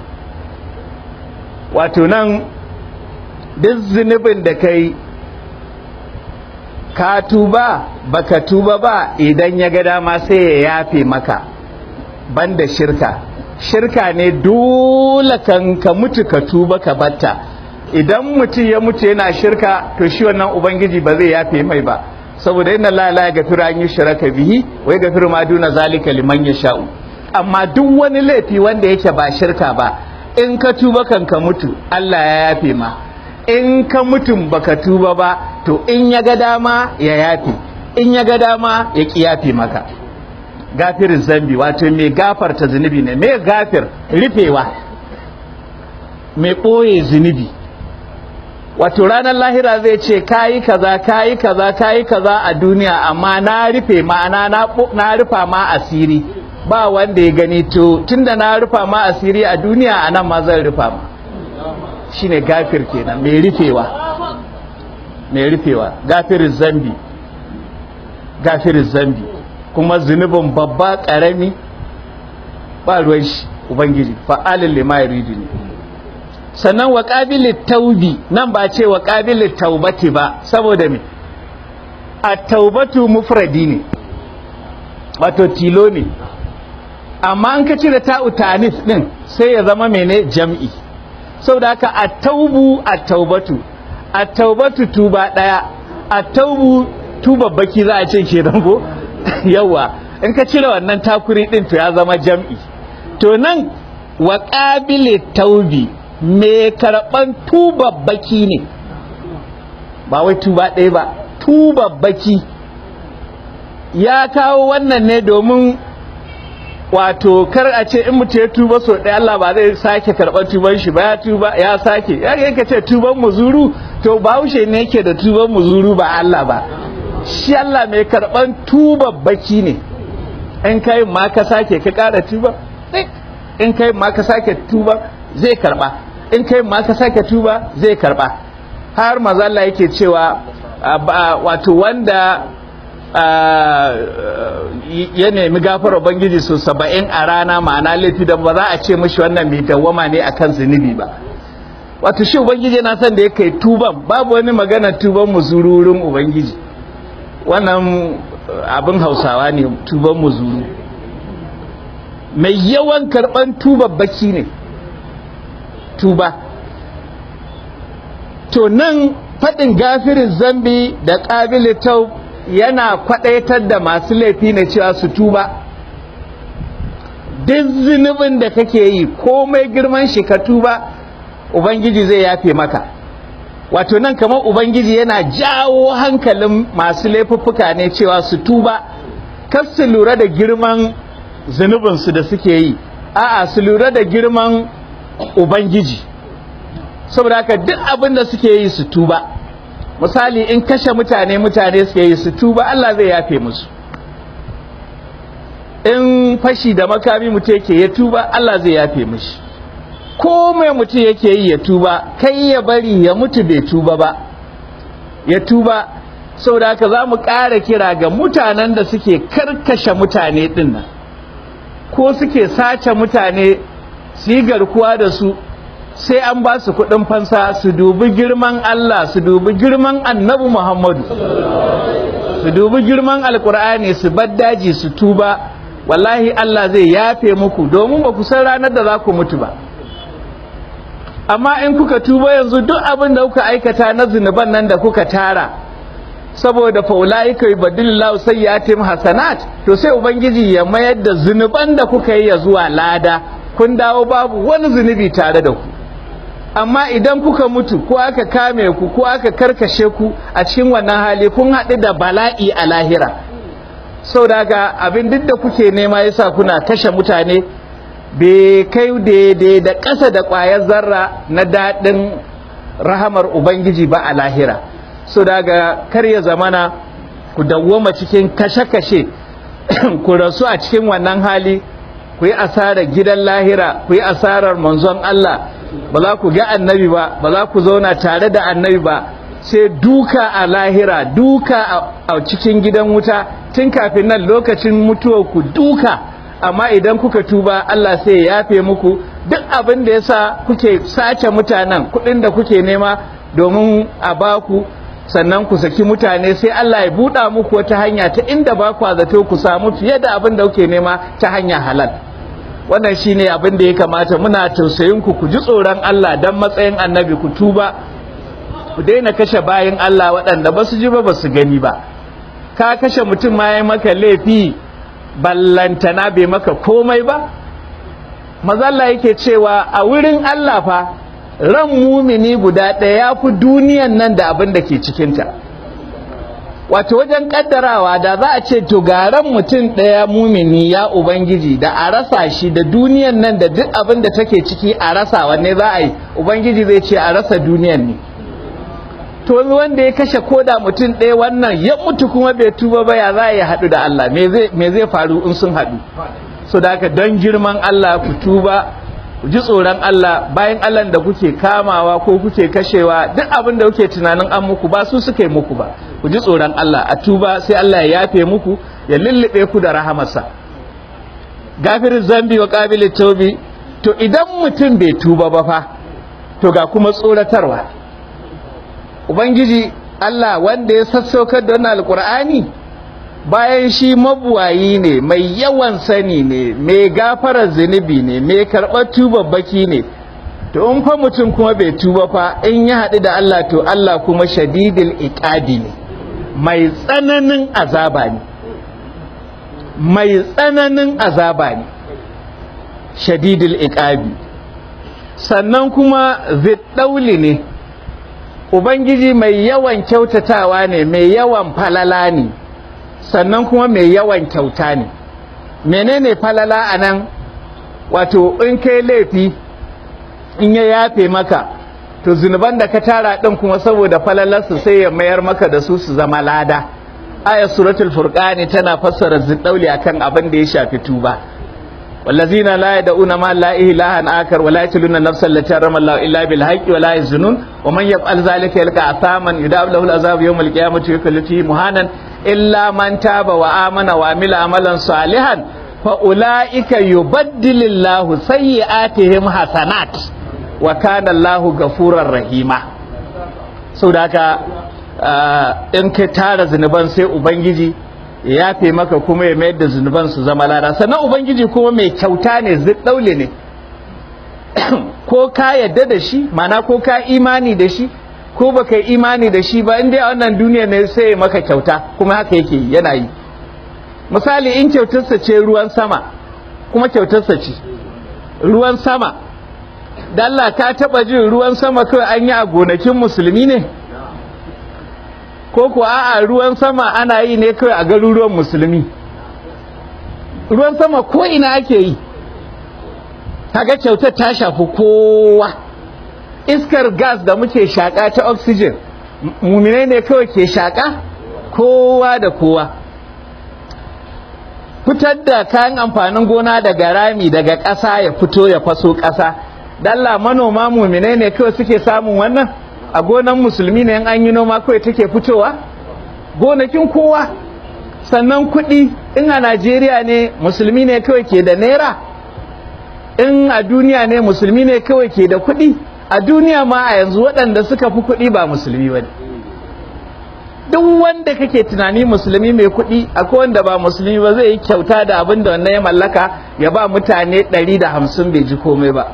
[SPEAKER 2] wato nan duk zunubin da kai ka tuba baka tuba ba idan ya ga dama sai ya yafe maka banda shirka shirka ne dole kan ka mutu ka tuba ka batta idan mutum ya mutu yana shirka to shi wannan ubangiji ba zai yafe mai ba saboda inna la la yaghfiru an yushraka bihi wa yaghfiru ma duna zalika liman yasha'u amma duk wani laifi wanda yake ba shirka ba in ka tuba kan ka mutu Allah ya yafe ma in ka mutum baka tuba ba to in ya ga dama ya yafe in ya ga dama ya ki yafe maka gafirin zambi wato mai gafarta zunubi ne mai gafir rufewa mai ɓoye zunubi wato ranar lahira zai ce kayi kaza kayi kaza kayi kaza a duniya amma na rufe ma'ana na rufa ma asiri ba wanda ya gani to tunda na rufa ma asiri a duniya a nan ma zan rufa ma shine gafir kenan mai rufewa mai rufewa gafirin zambi gafirin zambi kuma zunubin babba karami ba ruwan shi ubangiji fa'alin lima yuridu ne sannan wa qabilit taubi nan ba ce wa qabilit taubati ba saboda me at-taubatu mufradi ne wato tilo ne amma an ka cire ta'u tanis din sai ya zama mene jam'i saboda haka at-taubu at-taubatu at-taubatu tuba daya at-taubu tuba baki za a ce kenan ko yawa in ka cire wannan takuri din to ya zama jam'i to nan wa qabilit taubi me karban tuba baki ne ba wai tuba ɗaya ba tuba baki ya kawo wannan ne domin wato kar a ce in mutu ya tuba so ɗaya Allah ba zai sake karɓar tuban shi ba ya tuba ya sake ya yanka ce tuban muzuru to bahaushe ne yake da tuban muzuru ba Allah ba shi Allah mai karɓar tuba baki ne in kai ma ka sake ka ƙara tuba in kai ma ka sake tuba zai karɓa in kai ma ka sake tuba zai karɓa har maza Allah yake cewa wato wanda ya nemi gafar ubangiji su saba'in a rana ma'ana laifi da ba za a ce mashi wannan mai dawwama ne akan zunubi ba wato shi ubangiji yana son da ya kai tuban babu wani magana tuban muzururin ubangiji wannan abin hausawa ne tuban muzuru mai yawan karban tubabbaki ne tuba to nan faɗin gafirin zambi da ƙabilin tau yana kwaɗaitar da masu laifi na cewa su tuba duk zunubin da kake yi komai girman shi ka tuba ubangiji zai yafe maka wato nan kamar ubangiji yana jawo hankalin masu laifuffuka ne cewa su tuba kar su lura da girman zunubinsu da suke yi a'a su lura da girman ubangiji saboda haka duk abin da suke yi su tuba misali in kashe mutane mutane suke yi su tuba Allah zai yafe musu in fashi da makami mutum yake ya tuba Allah zai yafe mishi ko mai mutum yake yi ya tuba kai ya bari ya mutu bai tuba ba ya tuba saboda haka za mu ƙara kira ga mutanen da suke karkashe mutane ɗin nan ko suke sace mutane su yi garkuwa da su sai an ba su kuɗin fansa su dubi girman Allah su dubi girman annabi Muhammadu su dubi girman alkur'ani su bar daji su tuba wallahi Allah zai yafe muku domin ba ku san ranar da za ku mutu ba amma in kuka tuba yanzu duk abin da kuka aikata na zunuban nan da kuka tara saboda faulaika yubadilillahu sayyi'atihim hasanat to sai ubangiji ya mayar da zunuban da kuka yi ya zuwa lada kun dawo babu wani zunubi tare da ku amma idan kuka mutu ko aka kame ku ko aka karkashe ku a cikin wannan hali kun haɗu da bala'i a lahira sau daga abin duk da kuke nema yasa kuna kashe mutane bai kai daidai da ƙasa da ƙwayar zarra na daɗin rahamar ubangiji ba a lahira sau daga kar ya zamana ku dawwama cikin kashe-kashe ku rasu a cikin wannan hali ku yi asarar gidan lahira ku yi asarar manzon Allah ba za ku ga annabi ba ba za ku zauna tare da annabi ba sai duka a lahira duka a cikin gidan wuta tun kafin nan lokacin mutuwar ku duka amma idan kuka tuba Allah sai ya yafe muku duk abin da yasa kuke sace mutanen kuɗin da kuke nema domin a baku sannan ku saki mutane sai Allah ya buɗa muku wata hanya ta inda ba ku zato ku samu fiye da abin da kuke nema ta hanya halal wannan shine abin da ya kamata muna tausayin ku ku ji tsoron Allah dan matsayin annabi ku tuba ku daina kashe bayin Allah waɗanda ba su ji ba ba su gani ba ka kashe mutum ma ya maka laifi ballantana bai maka komai ba mazalla yake cewa a wurin Allah fa ran mumini guda ɗaya ya fi duniyan nan da abin da ke cikinta wato wajen kaddarawa da za a ce to garan mutum ɗaya mumini ya ubangiji da a rasa shi da duniyan nan da duk abin da take ciki a rasa wanne za a yi ubangiji zai ce a rasa duniyan ne to wanda ya kashe koda mutum ɗaya wannan ya mutu kuma bai tuba ba ya za a yi haɗu da Allah me zai faru in sun haɗu so da haka don girman Allah ku tuba ku ji tsoron Allah bayan Allah da kuke kamawa ko kuke kashewa duk abin da kuke tunanin an muku ba su suka yi muku ba ku ji tsoron Allah a tuba sai Allah ya yafe muku ya lullube ku da rahamarsa gafirin zambi wa qabilit taubi to idan mutum bai tuba ba fa to ga kuma tsoratarwa ubangiji Allah wanda ya sassaukar da wannan alqur'ani bayan shi mabuwayi ne mai yawan sani ne mai gafarar zunubi ne mai karɓar tubabbaki ne to in fa mutum kuma bai tuba fa in ya haɗu da Allah to Allah kuma shadidil iqabi ne mai tsananin azaba ne mai tsananin azaba ne shadidil iqabi sannan kuma ziddauli ne ubangiji mai yawan kyautatawa ne mai yawan falala ne sannan kuma mai yawan kyauta ne menene falala a nan wato in kai laifi in ya yafe maka to zunuban da ka tara ɗin kuma saboda falalarsu sai ya mayar maka da su su zama lada aya suratul furqani tana fassara ziddauli akan abin da ya shafi tuba والذين لا يدعون مع الله إلها آخر ولا يقتلون النفس التي حرم الله إلا بالحق ولا يزنون ومن يفعل ذلك يلقى عثاما يدعو له العذاب يوم القيامة ويكل فيه مهانا إلا من تاب وآمن وعمل عملا صالحا فأولئك يبدل الله سيئاتهم حسنات وكان الله غفورا رحيما سوداك in ka tara zunuban sai ubangiji ya yafe maka kuma ya mayar da zunuban su zama lada sannan ubangiji kuma mai kyauta ne daule ne ko ka yadda da shi mana ko ka imani da shi ko baka yi imani da shi ba inda a wannan duniya ne sai ya maka kyauta kuma haka yake yana yi misali in kyautarsa ce ruwan sama kuma kyautarsa ce ruwan sama da Allah ka taba jin ruwan sama kawai an yi a gonakin musulmi ne ko kuwa a'a ruwan sama ana yi ne kawai a garuruwan musulmi ruwan sama ko ina ake yi kaga kyautar ta shafi kowa iskar gas da muke shaka ta oxygen muminai ne kawai ke shaka kowa da kowa fitar da kayan amfanin gona daga rami daga ƙasa ya fito ya faso ƙasa dalla manoma muminai ne kawai suke samun wannan a gonan musulmi ne an yi noma kawai take fitowa gonakin kowa sannan kuɗi in a najeriya ne musulmi ne kawai ke da naira in a duniya ne musulmi ne kawai ke da kuɗi a duniya ma a yanzu waɗanda suka fi kuɗi ba musulmi ba ne duk wanda kake tunani musulmi mai kuɗi akwai wanda ba musulmi ba zai yi kyauta da abin da wannan ya mallaka ya ba mutane ɗari da hamsin bai ji komai ba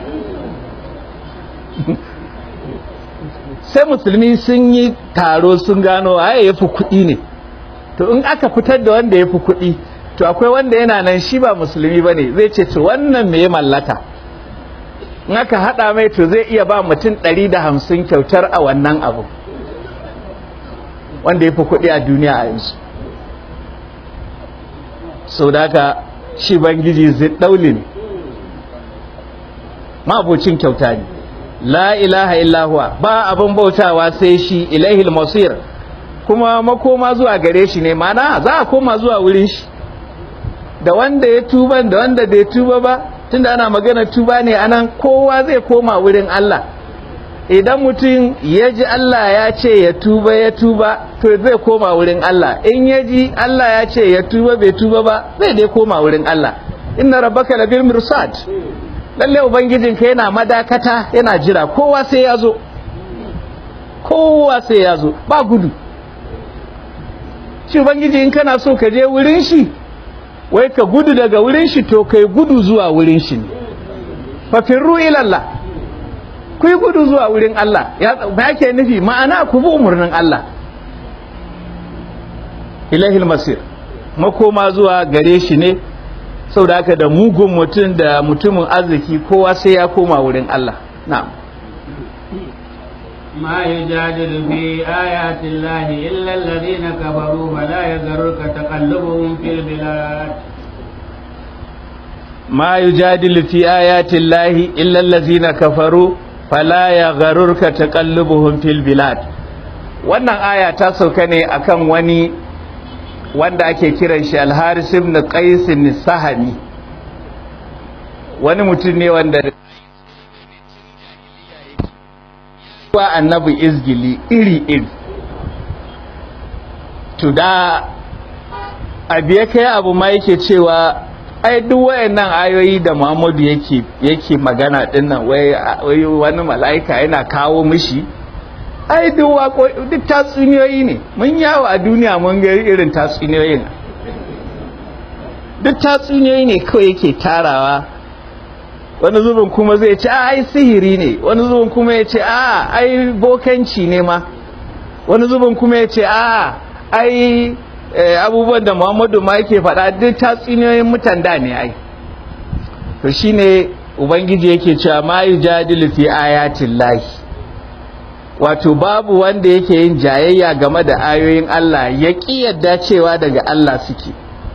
[SPEAKER 2] sai musulmi sun yi taro sun gano waye ya fi kuɗi ne to in aka fitar da wanda ya fi kuɗi to akwai wanda yana nan shi ba musulmi ba ne zai ce to wannan me ya mallaka in aka haɗa mai to zai iya ba mutum ɗari da hamsin kyautar a wannan abu wanda ya fi kuɗi a duniya a yanzu sau da haka shi bangiji zai ɗauli ne ma'abocin kyauta ne la ilaha illahuwa ba abin bautawa sai shi ilaihil masir kuma makoma zuwa gare shi ne mana za a koma zuwa wurin shi da wanda ya tuba da wanda bai tuba ba tunda ana magana tuba ne anan kowa zai koma wurin Allah idan mutum ya ji Allah ya ce ya tuba ya tuba to zai koma wurin Allah in ya ji Allah ya ce ya tuba bai tuba ba zai dai koma wurin Allah inna rabbaka labil mirsad lalle ubangijinka yana madakata yana jira kowa sai ya zo kowa sai ya zo ba gudu shi ubangiji in kana so ka je wurin shi wai ka gudu daga wurin shi to kai gudu zuwa wurin shi ne fafirru ilallah ku yi gudu zuwa wurin Allah ya yake nufi ma'ana ku bi umarnin Allah ilahil masir makoma zuwa gare shi ne sau da haka da mugun mutum da mutumin arziki kowa sai ya koma wurin Allah na'am
[SPEAKER 3] ما يجادل في آيات الله إلا الذين كفروا فلا يغرك تقلبهم في البلاد
[SPEAKER 2] ما يجادل في آيات الله إلا الذين كفروا فلا يغررك تقلبهم في البلاد wannan aya ta sauka ne akan wani wanda ake kiran shi al-Haris ibn Qais sahami wani mutum ne wanda wa annabi izgili iri iri to da abiye kai abu ma yake cewa ai duk wayannan ayoyi da Muhammadu yake yake magana dinnan wai wani mala'ika yana kawo mishi ai duk wako duk tatsuniyoyi ne mun yawo a duniya mun ga irin tatsuniyoyin duk tatsuniyoyi ne kawai yake tarawa wani zubin kuma zai ce a ai sihiri ne wani zubin kuma ya ce a ai bokanci ne ma wani zubin kuma ya ce a ai abubuwan da muhammadu ma yake faɗa duk tatsuniyoyin mutan da ne ai to shine ubangiji yake cewa ma yujadilu fi ayatin lahi wato babu wanda yake yin jayayya game da ayoyin Allah ya ƙi yadda cewa daga Allah suke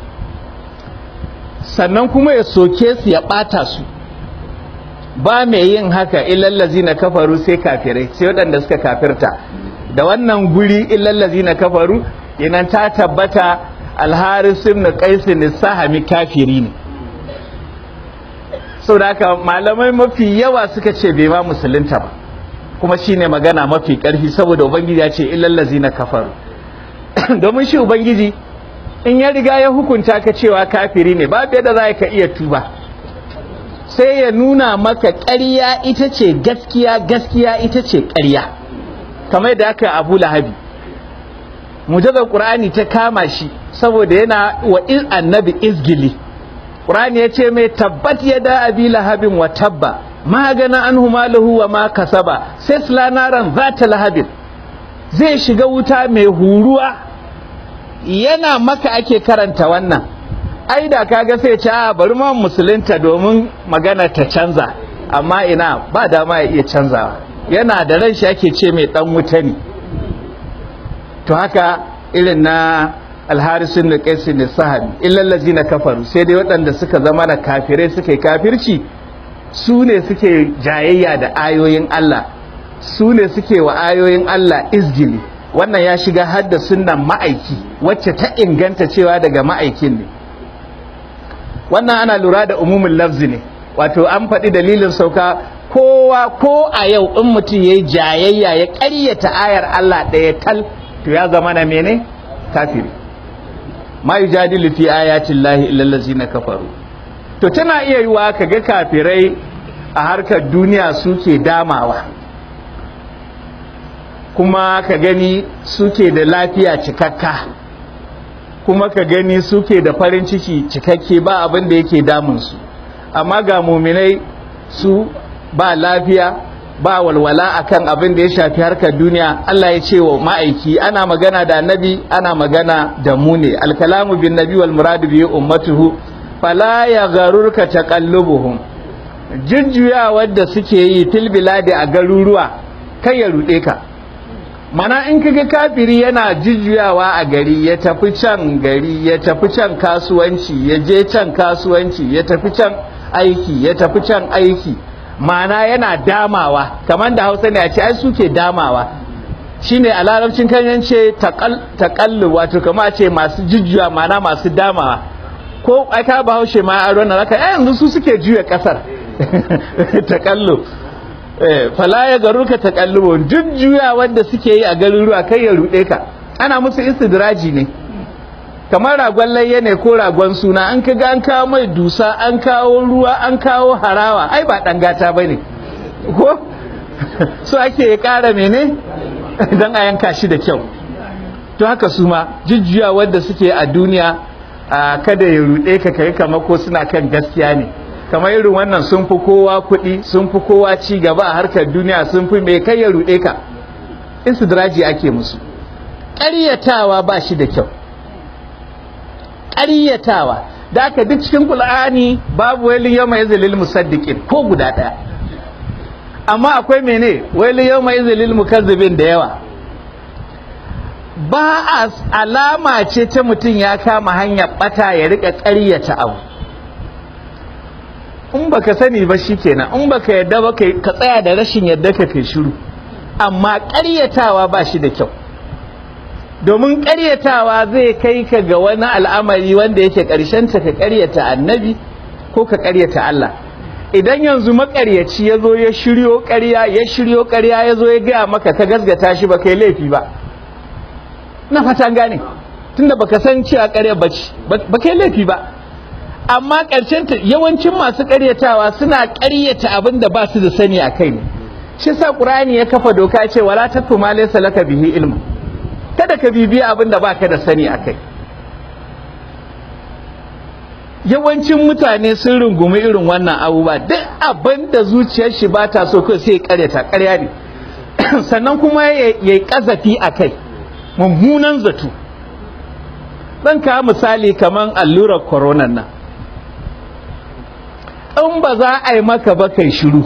[SPEAKER 2] sannan kuma ya soke su ya ɓata su ba mai yin haka illallazi na kafaru sai kafirai sai waɗanda suka kafirta da wannan guri illallazi na kafaru inan ta tabbata alharis ibn qais ne sahami kafiri ne saboda haka malamai mafi yawa suka ce bai ma musulunta ba kuma shine magana mafi ƙarfi saboda ubangiji ya ce illallazi na kafaru domin shi ubangiji in ya riga ya hukunta ka cewa kafiri ne babu yadda za ka iya tuba sai ya nuna maka ƙarya ita ce gaskiya gaskiya ita ce ƙarya kamar da aka abu lahabi mujazar ƙur'ani ta kama shi saboda yana wa annabi izgili ƙur'ani ya ce mai tabbat ya da abi lahabin wa tabba ma gana an humalahu wa ma kasaba sai silanaran za ta lahabin zai shiga wuta mai huruwa yana maka ake karanta wannan ai da kaga sai ce a bari ma musulunta domin magana ta canza amma ina ba dama ya iya canzawa yana da ran shi ake ce mai dan wuta ne to haka irin na alharisun da kaisin da sahabi illallazi na kafaru sai dai waɗanda suka zama na kafirai suka yi kafirci su ne suke jayayya da ayoyin Allah su ne suke wa ayoyin Allah izgili wannan ya shiga hadda sunnan ma'aiki wacce ta inganta cewa daga ma'aikin ne wannan ana lura da umumin lafzi ne wato an faɗi dalilin sauka kowa ko a yau in mutum ya yi jayayya ya ƙaryata ayar Allah ɗaya tal to ya zama na mene kafiri ma yujadilu fi ayatin lahi illallazi na kafaru to tana iya yiwa ka ga kafirai a harkar duniya suke damawa kuma ka gani suke da lafiya cikakka kuma ka gani suke da farin ciki cikakke ba abin da yake damunsu amma ga muminai su ba lafiya ba walwala akan abin da ya shafi harkar duniya Allah ya ce wa ma'aiki ana magana da annabi ana magana da mu ne alkalamu bin nabi wal muradu bi ummatuhu fala ya garurka taqallubuhum jujjuya wadda suke yi fil biladi a garuruwa kai ya rude ka mana in kaga kafiri yana jujjuyawa a gari ya tafi can gari ya tafi can kasuwanci ya je can kasuwanci ya tafi can aiki ya tafi can aiki mana yana damawa kamar da hausa ne a ce ai suke damawa shine a larabcin kanyan ce taƙallu wato kama a ce masu jujjuya mana masu damawa ko aka ba haushe ma a ranar haka yanzu su suke juya ƙasar taƙallu fala ya garu ka takallubo duk juya wanda suke yi a garuruwa kai ya rude ka ana musu istidraji ne kamar ragon layya ne ko ragon suna an kaga an kawo mai dusa an kawo ruwa an kawo harawa ai ba dan gata bane ko so ake ya kara mene dan a yanka shi da kyau to haka su ma jujjuya wanda suke a duniya kada ya rude ka kai kamar ko suna kan gaskiya ne kamar irin wannan sun fi kowa kuɗi sun fi kowa ci gaba a harkar duniya sun fi mai kai ya ruɗe ka istidraji ake musu ƙaryatawa ba shi da kyau ƙaryatawa da aka duk cikin ƙul'ani babu wani yau mai zalil musaddiƙin ko guda ɗaya amma akwai mene wai yau mai izilil mukazzibin da yawa ba a alama ce ta mutum ya kama hanyar bata ya rika ƙaryata abu in baka sani ba shikenan in baka yadda ba ka tsaya da rashin yadda ka kai shiru amma ƙaryatawa ba shi da kyau domin ƙaryatawa zai kai ka ga wani al'amari wanda yake ƙarshenta ka ƙaryata annabi ko ka ƙaryata Allah idan yanzu maƙaryaci ya zo ya shiryo ƙarya ya shiryo ƙarya ya zo ya gaya maka ka gasgata shi ba kai laifi ba na fatan gane tunda baka san cewa ƙarya bace ba kai laifi ba amma ƙarshenta yawancin masu ƙaryatawa suna ƙaryata abin da ba su da sani a kai ne shi sa ƙur'ani ya kafa doka ce wala tafu ma laysa laka bihi ilmu kada ka bibiya abin da baka da sani a kai yawancin mutane sun rungumi irin wannan abubuwa duk abin da zuciyar shi ba ta so kai sai ya ƙaryata ƙarya ne sannan kuma ya yi ƙazafi a kai mummunan zato zan kawo misali kamar allurar koronan nan in ba za a yi maka ba kai shiru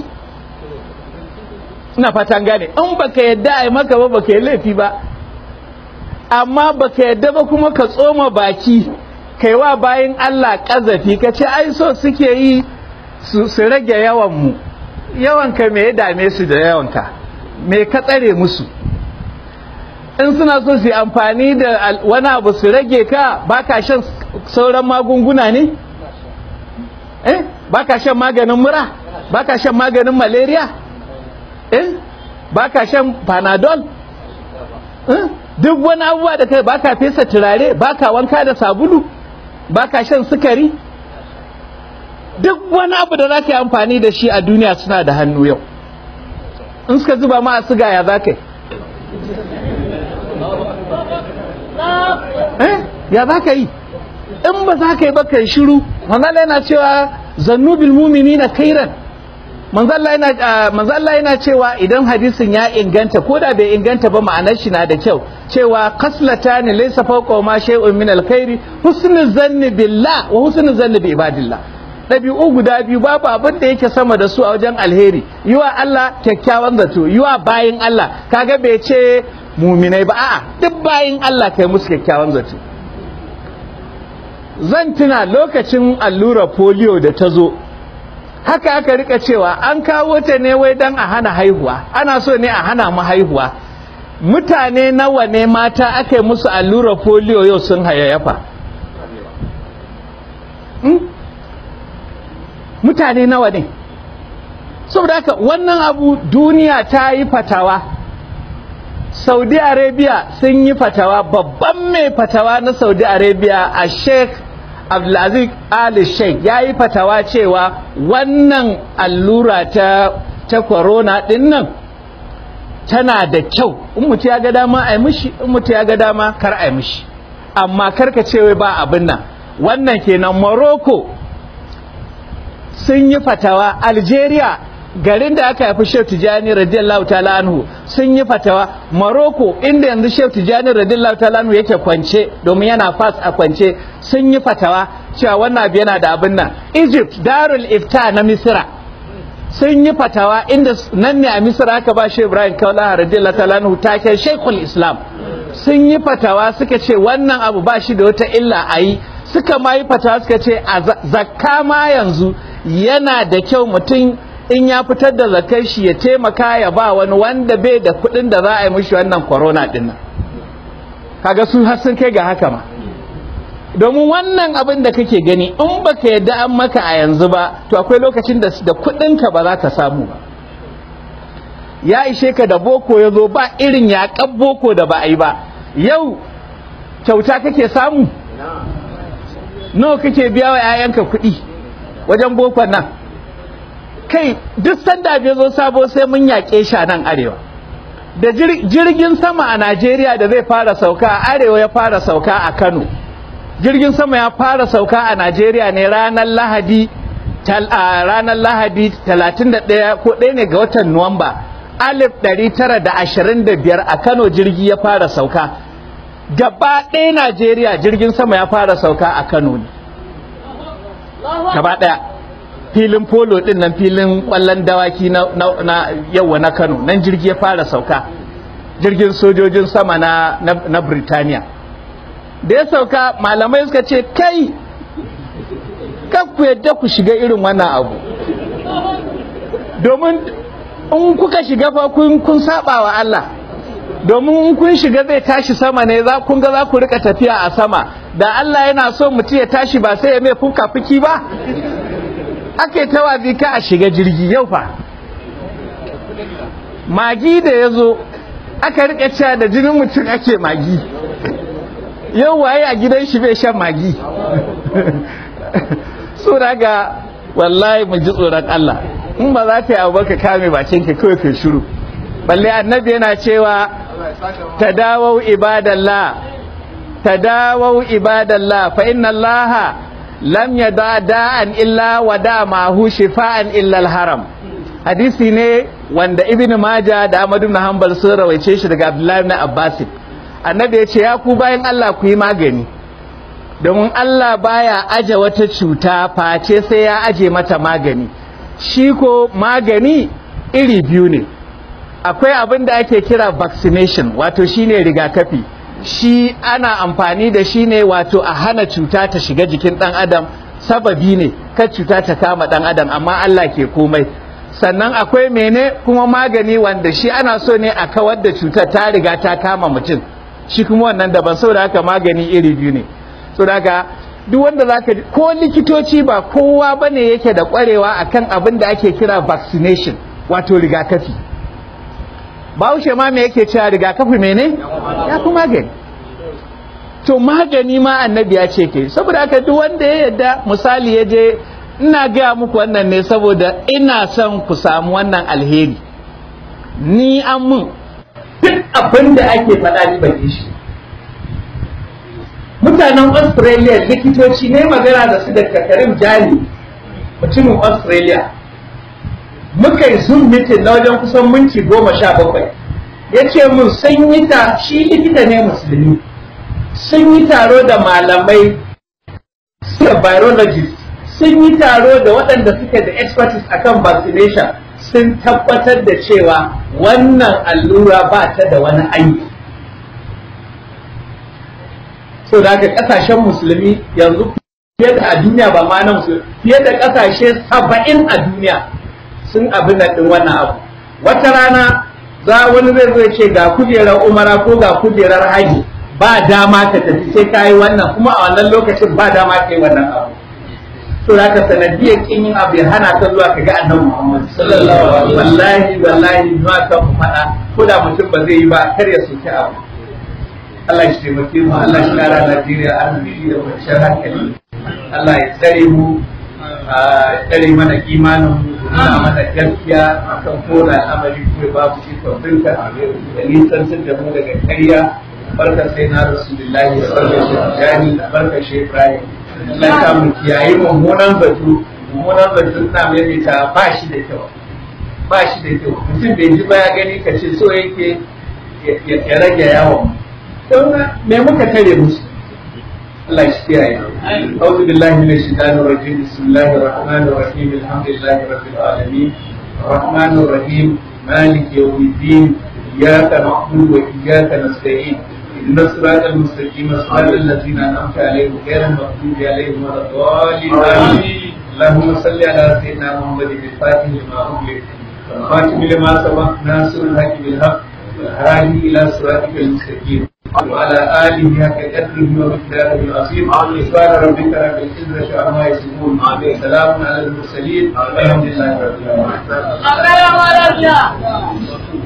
[SPEAKER 2] ina fatan gane in baka yadda a yi maka ba baka yi laifi ba amma baka yadda ba kuma ka tsoma baki kai wa bayan Allah ƙazafi ka ce ai so suke yi su rage yawanmu yawanka me ya dame su da yawanka me ka tsare musu in suna so su yi amfani da wani abu su rage ka baka shan sauran magunguna ne eh baka shan maganin mura baka shan maganin malaria eh baka shan panadol eh duk wani abubuwa da kai baka fesa turare baka wanka da sabulu baka shan sukari duk wani abu da zaka yi amfani da shi a duniya suna da hannu yau in suka zuba ma a siga ya za yi eh ya za ka yi in ba za ka yi ba kai shiru manzala yana cewa zannubil mu'minina kairan manzala yana cewa idan hadisin ya inganta ko da bai inganta ba ma'anar shi na da kyau cewa kaslata ne laysa fawqa ma shay'un min alkhairi husnul zanni billah wa husnul zanni bi ibadillah ɗabi'u guda biyu babu abin da yake sama da su a wajen alheri yiwa Allah kyakkyawan zato yiwa bayin Allah kaga bai ce muminai ba a'a duk bayin Allah kai musu kyakkyawan zato zan tuna lokacin allurar polio da ta zo haka aka rika cewa an kawo ta ne wai don a hana haihuwa ana so ne a hana mu haihuwa mutane nawa ne mata aka yi musu allurar polio yau sun hayayyafa mutane nawa ne saboda haka wannan abu duniya ta yi fatawa saudi arabia sun yi fatawa babban mai fatawa na saudi arabia a sheikh abdulaziz ali sheikh ya yi fatawa cewa wannan allura ta ta corona din nan tana da kyau in mutu ya ga dama a yi mishi in mutu ya ga dama kar a yi mishi amma karka ce wai ba abin nan wannan kenan morocco sun yi fatawa algeria garin da aka haifi Shehu Tijani radiyallahu ta'ala anhu sun yi fatawa Morocco inda yanzu Shehu Tijani radiyallahu ta'ala anhu yake kwance domin yana fas a kwance sun yi fatawa cewa wannan abu yana da abin nan Egypt Darul Ifta na Misra sun yi fatawa inda nan ne a Misra aka ba Shehu Ibrahim Kaulaha radiyallahu ta'ala anhu taken Sheikhul Islam sun yi fatawa suka ce wannan abu ba shi da wata illa a yi suka ma yi fatawa suka ce a zakka ma yanzu yana da kyau mutum in ya fitar da zakar shi ya taimaka ya ba wani wanda bai da kuɗin da za a yi mishi wannan corona din nan kaga su har sun kai ga haka ma domin wannan abin da kake gani in baka yadda an maka a yanzu ba to akwai lokacin da da kuɗinka ba za ka samu ba ya ishe ka da boko ya zo ba irin yaƙan boko da ba a yi ba yau kyauta kake samu nawa kake biya wa 'ya'yanka kuɗi wajen bokon nan kai duk sanda bai zo sabo sai mun yaƙe shi a nan arewa da jirgin sama a najeriya da zai fara sauka a arewa ya fara sauka a kano jirgin sama ya fara sauka a najeriya ne ranar lahadi ranar lahadi 31 ko ɗaya ne ga watan nuwamba 1925 a kano jirgi ya fara sauka gaba ɗaya najeriya jirgin sama ya fara sauka a kano ne gaba ɗaya filin polo din nan filin kwallon dawaki na, na, na yawa na kano nan jirgi ya fara sauka jirgin sojojin sama na, na, na Birtaniya da ya sauka malamai suka ce kai ku yadda ku shiga irin wannan abu domin in kuka shiga fa kun, kun saba wa Allah domin in kun shiga zai tashi sama ne za kun ga za ku rika tafiya a sama da Allah yana so mutum ya tashi ba sai ya mai fuka fiki ba ake tawazi ka a shiga jirgi yau fa magi da ya zo aka rika cewa da jinin mutum ake magi yau waye a gidan shi bai shan magi so daga wallahi mu ji tsoron Allah in ba za ta yi abu ka kame bakin ka kawai kai shiru balle annabi yana cewa tadawau ibadallah tadawau ibadallah fa inna Allah lam yada da'an illa wa da ma'hu shifa'an illa al-haram hadisi ne wanda ibn majah da ahmad ibn hanbal sun rawaice shi daga abdullahi ibn abbas annabi ya ce ya ku bayan Allah ku yi magani domin Allah baya aje wata cuta face sai ya aje mata magani shi ko magani iri biyu ne akwai abin da ake kira vaccination wato shine rigakafi shi ana amfani da shi ne wato a hana cuta ta shiga jikin dan adam sababi ne kan cuta ta kama dan adam amma Allah ke komai sannan akwai mene kuma magani wanda shi ana so ne a kawar da cutar ta riga ta kama mutum shi kuma wannan daban saboda haka magani iri biyu ne saboda haka duk wanda zaka ko likitoci ba kowa bane yake da kwarewa akan abin da ake kira vaccination wato rigakafi bahaushe ma me yake cewa rigakafi mene ya fi magani to magani ma annabi ya ce ke saboda haka duk wanda ya yadda misali ya je ina gaya muku wannan ne saboda ina son ku samu wannan alheri ni an mun duk abin da ake faɗa ni ban shi mutanen australia likitoci ne magana da su da kakarin jani mutumin australia muka yi zoom meeting na wajen kusan minti goma sha bakwai ya ce mun sun yi ta shi likita ne musulmi sun yi taro da malamai da virologist sun yi taro da waɗanda suke da expertise akan vaccination sun tabbatar da cewa wannan allura ba ta da wani aiki so da haka ƙasashen musulmi yanzu fiye da a duniya ba ma na musulmi fiye da ƙasashe saba'in a duniya sun abin da ɗin wannan abu wata rana za wani zai zo ce ga kujerar umara ko ga kujerar haji ba dama ka tafi sai ka yi wannan kuma a wannan lokacin ba dama ka yi wannan abu to da ka sanadiyar kin yin abu ya hana ka zuwa ka ga annabi Muhammad sallallahu alaihi wallahi wallahi ma ka faɗa ko da mutum ba zai yi ba kar ya soki abu Allah ya taimake mu Allah ya kara Najeriya arziki da kwanciyar hankali Allah ya tsare mu a tsare mana imanin mu nuna mana gaskiya akan kowane al'amari kuma babu shi kwamfinka da nisantar da mu daga karya barka sai na rasulullahi da barka shi jani da barka shi ibrahim Allah ya mu kiyaye mummunan batu mummunan batu na mai ta ba shi da kyau ba shi da kyau mutum bai ji ba ya gani ka ce so yake ya rage yawon don me muka tare musu Allah shi kiyaye أعوذ بالله من الشيطان الرجيم بسم الله الرحمن الرحيم الحمد لله رب العالمين الرحمن الرحيم مالك يوم الدين إياك نعبد وإياك نستعين اهدنا الصراط المستقيم صراط الذين أنعمت عليهم غير المغضوب عليهم ولا الضالين آمين اللهم صل على سيدنا محمد الفاتح لما أغلق والخاتم لما سبق ناصر الحق بالحق والهادي إلى صراطك المستقيم وعلى آله حق قدره ومقداره العظيم سبحان ربك رب العزة عما يصفون سلام على المرسلين والحمد لله رب العالمين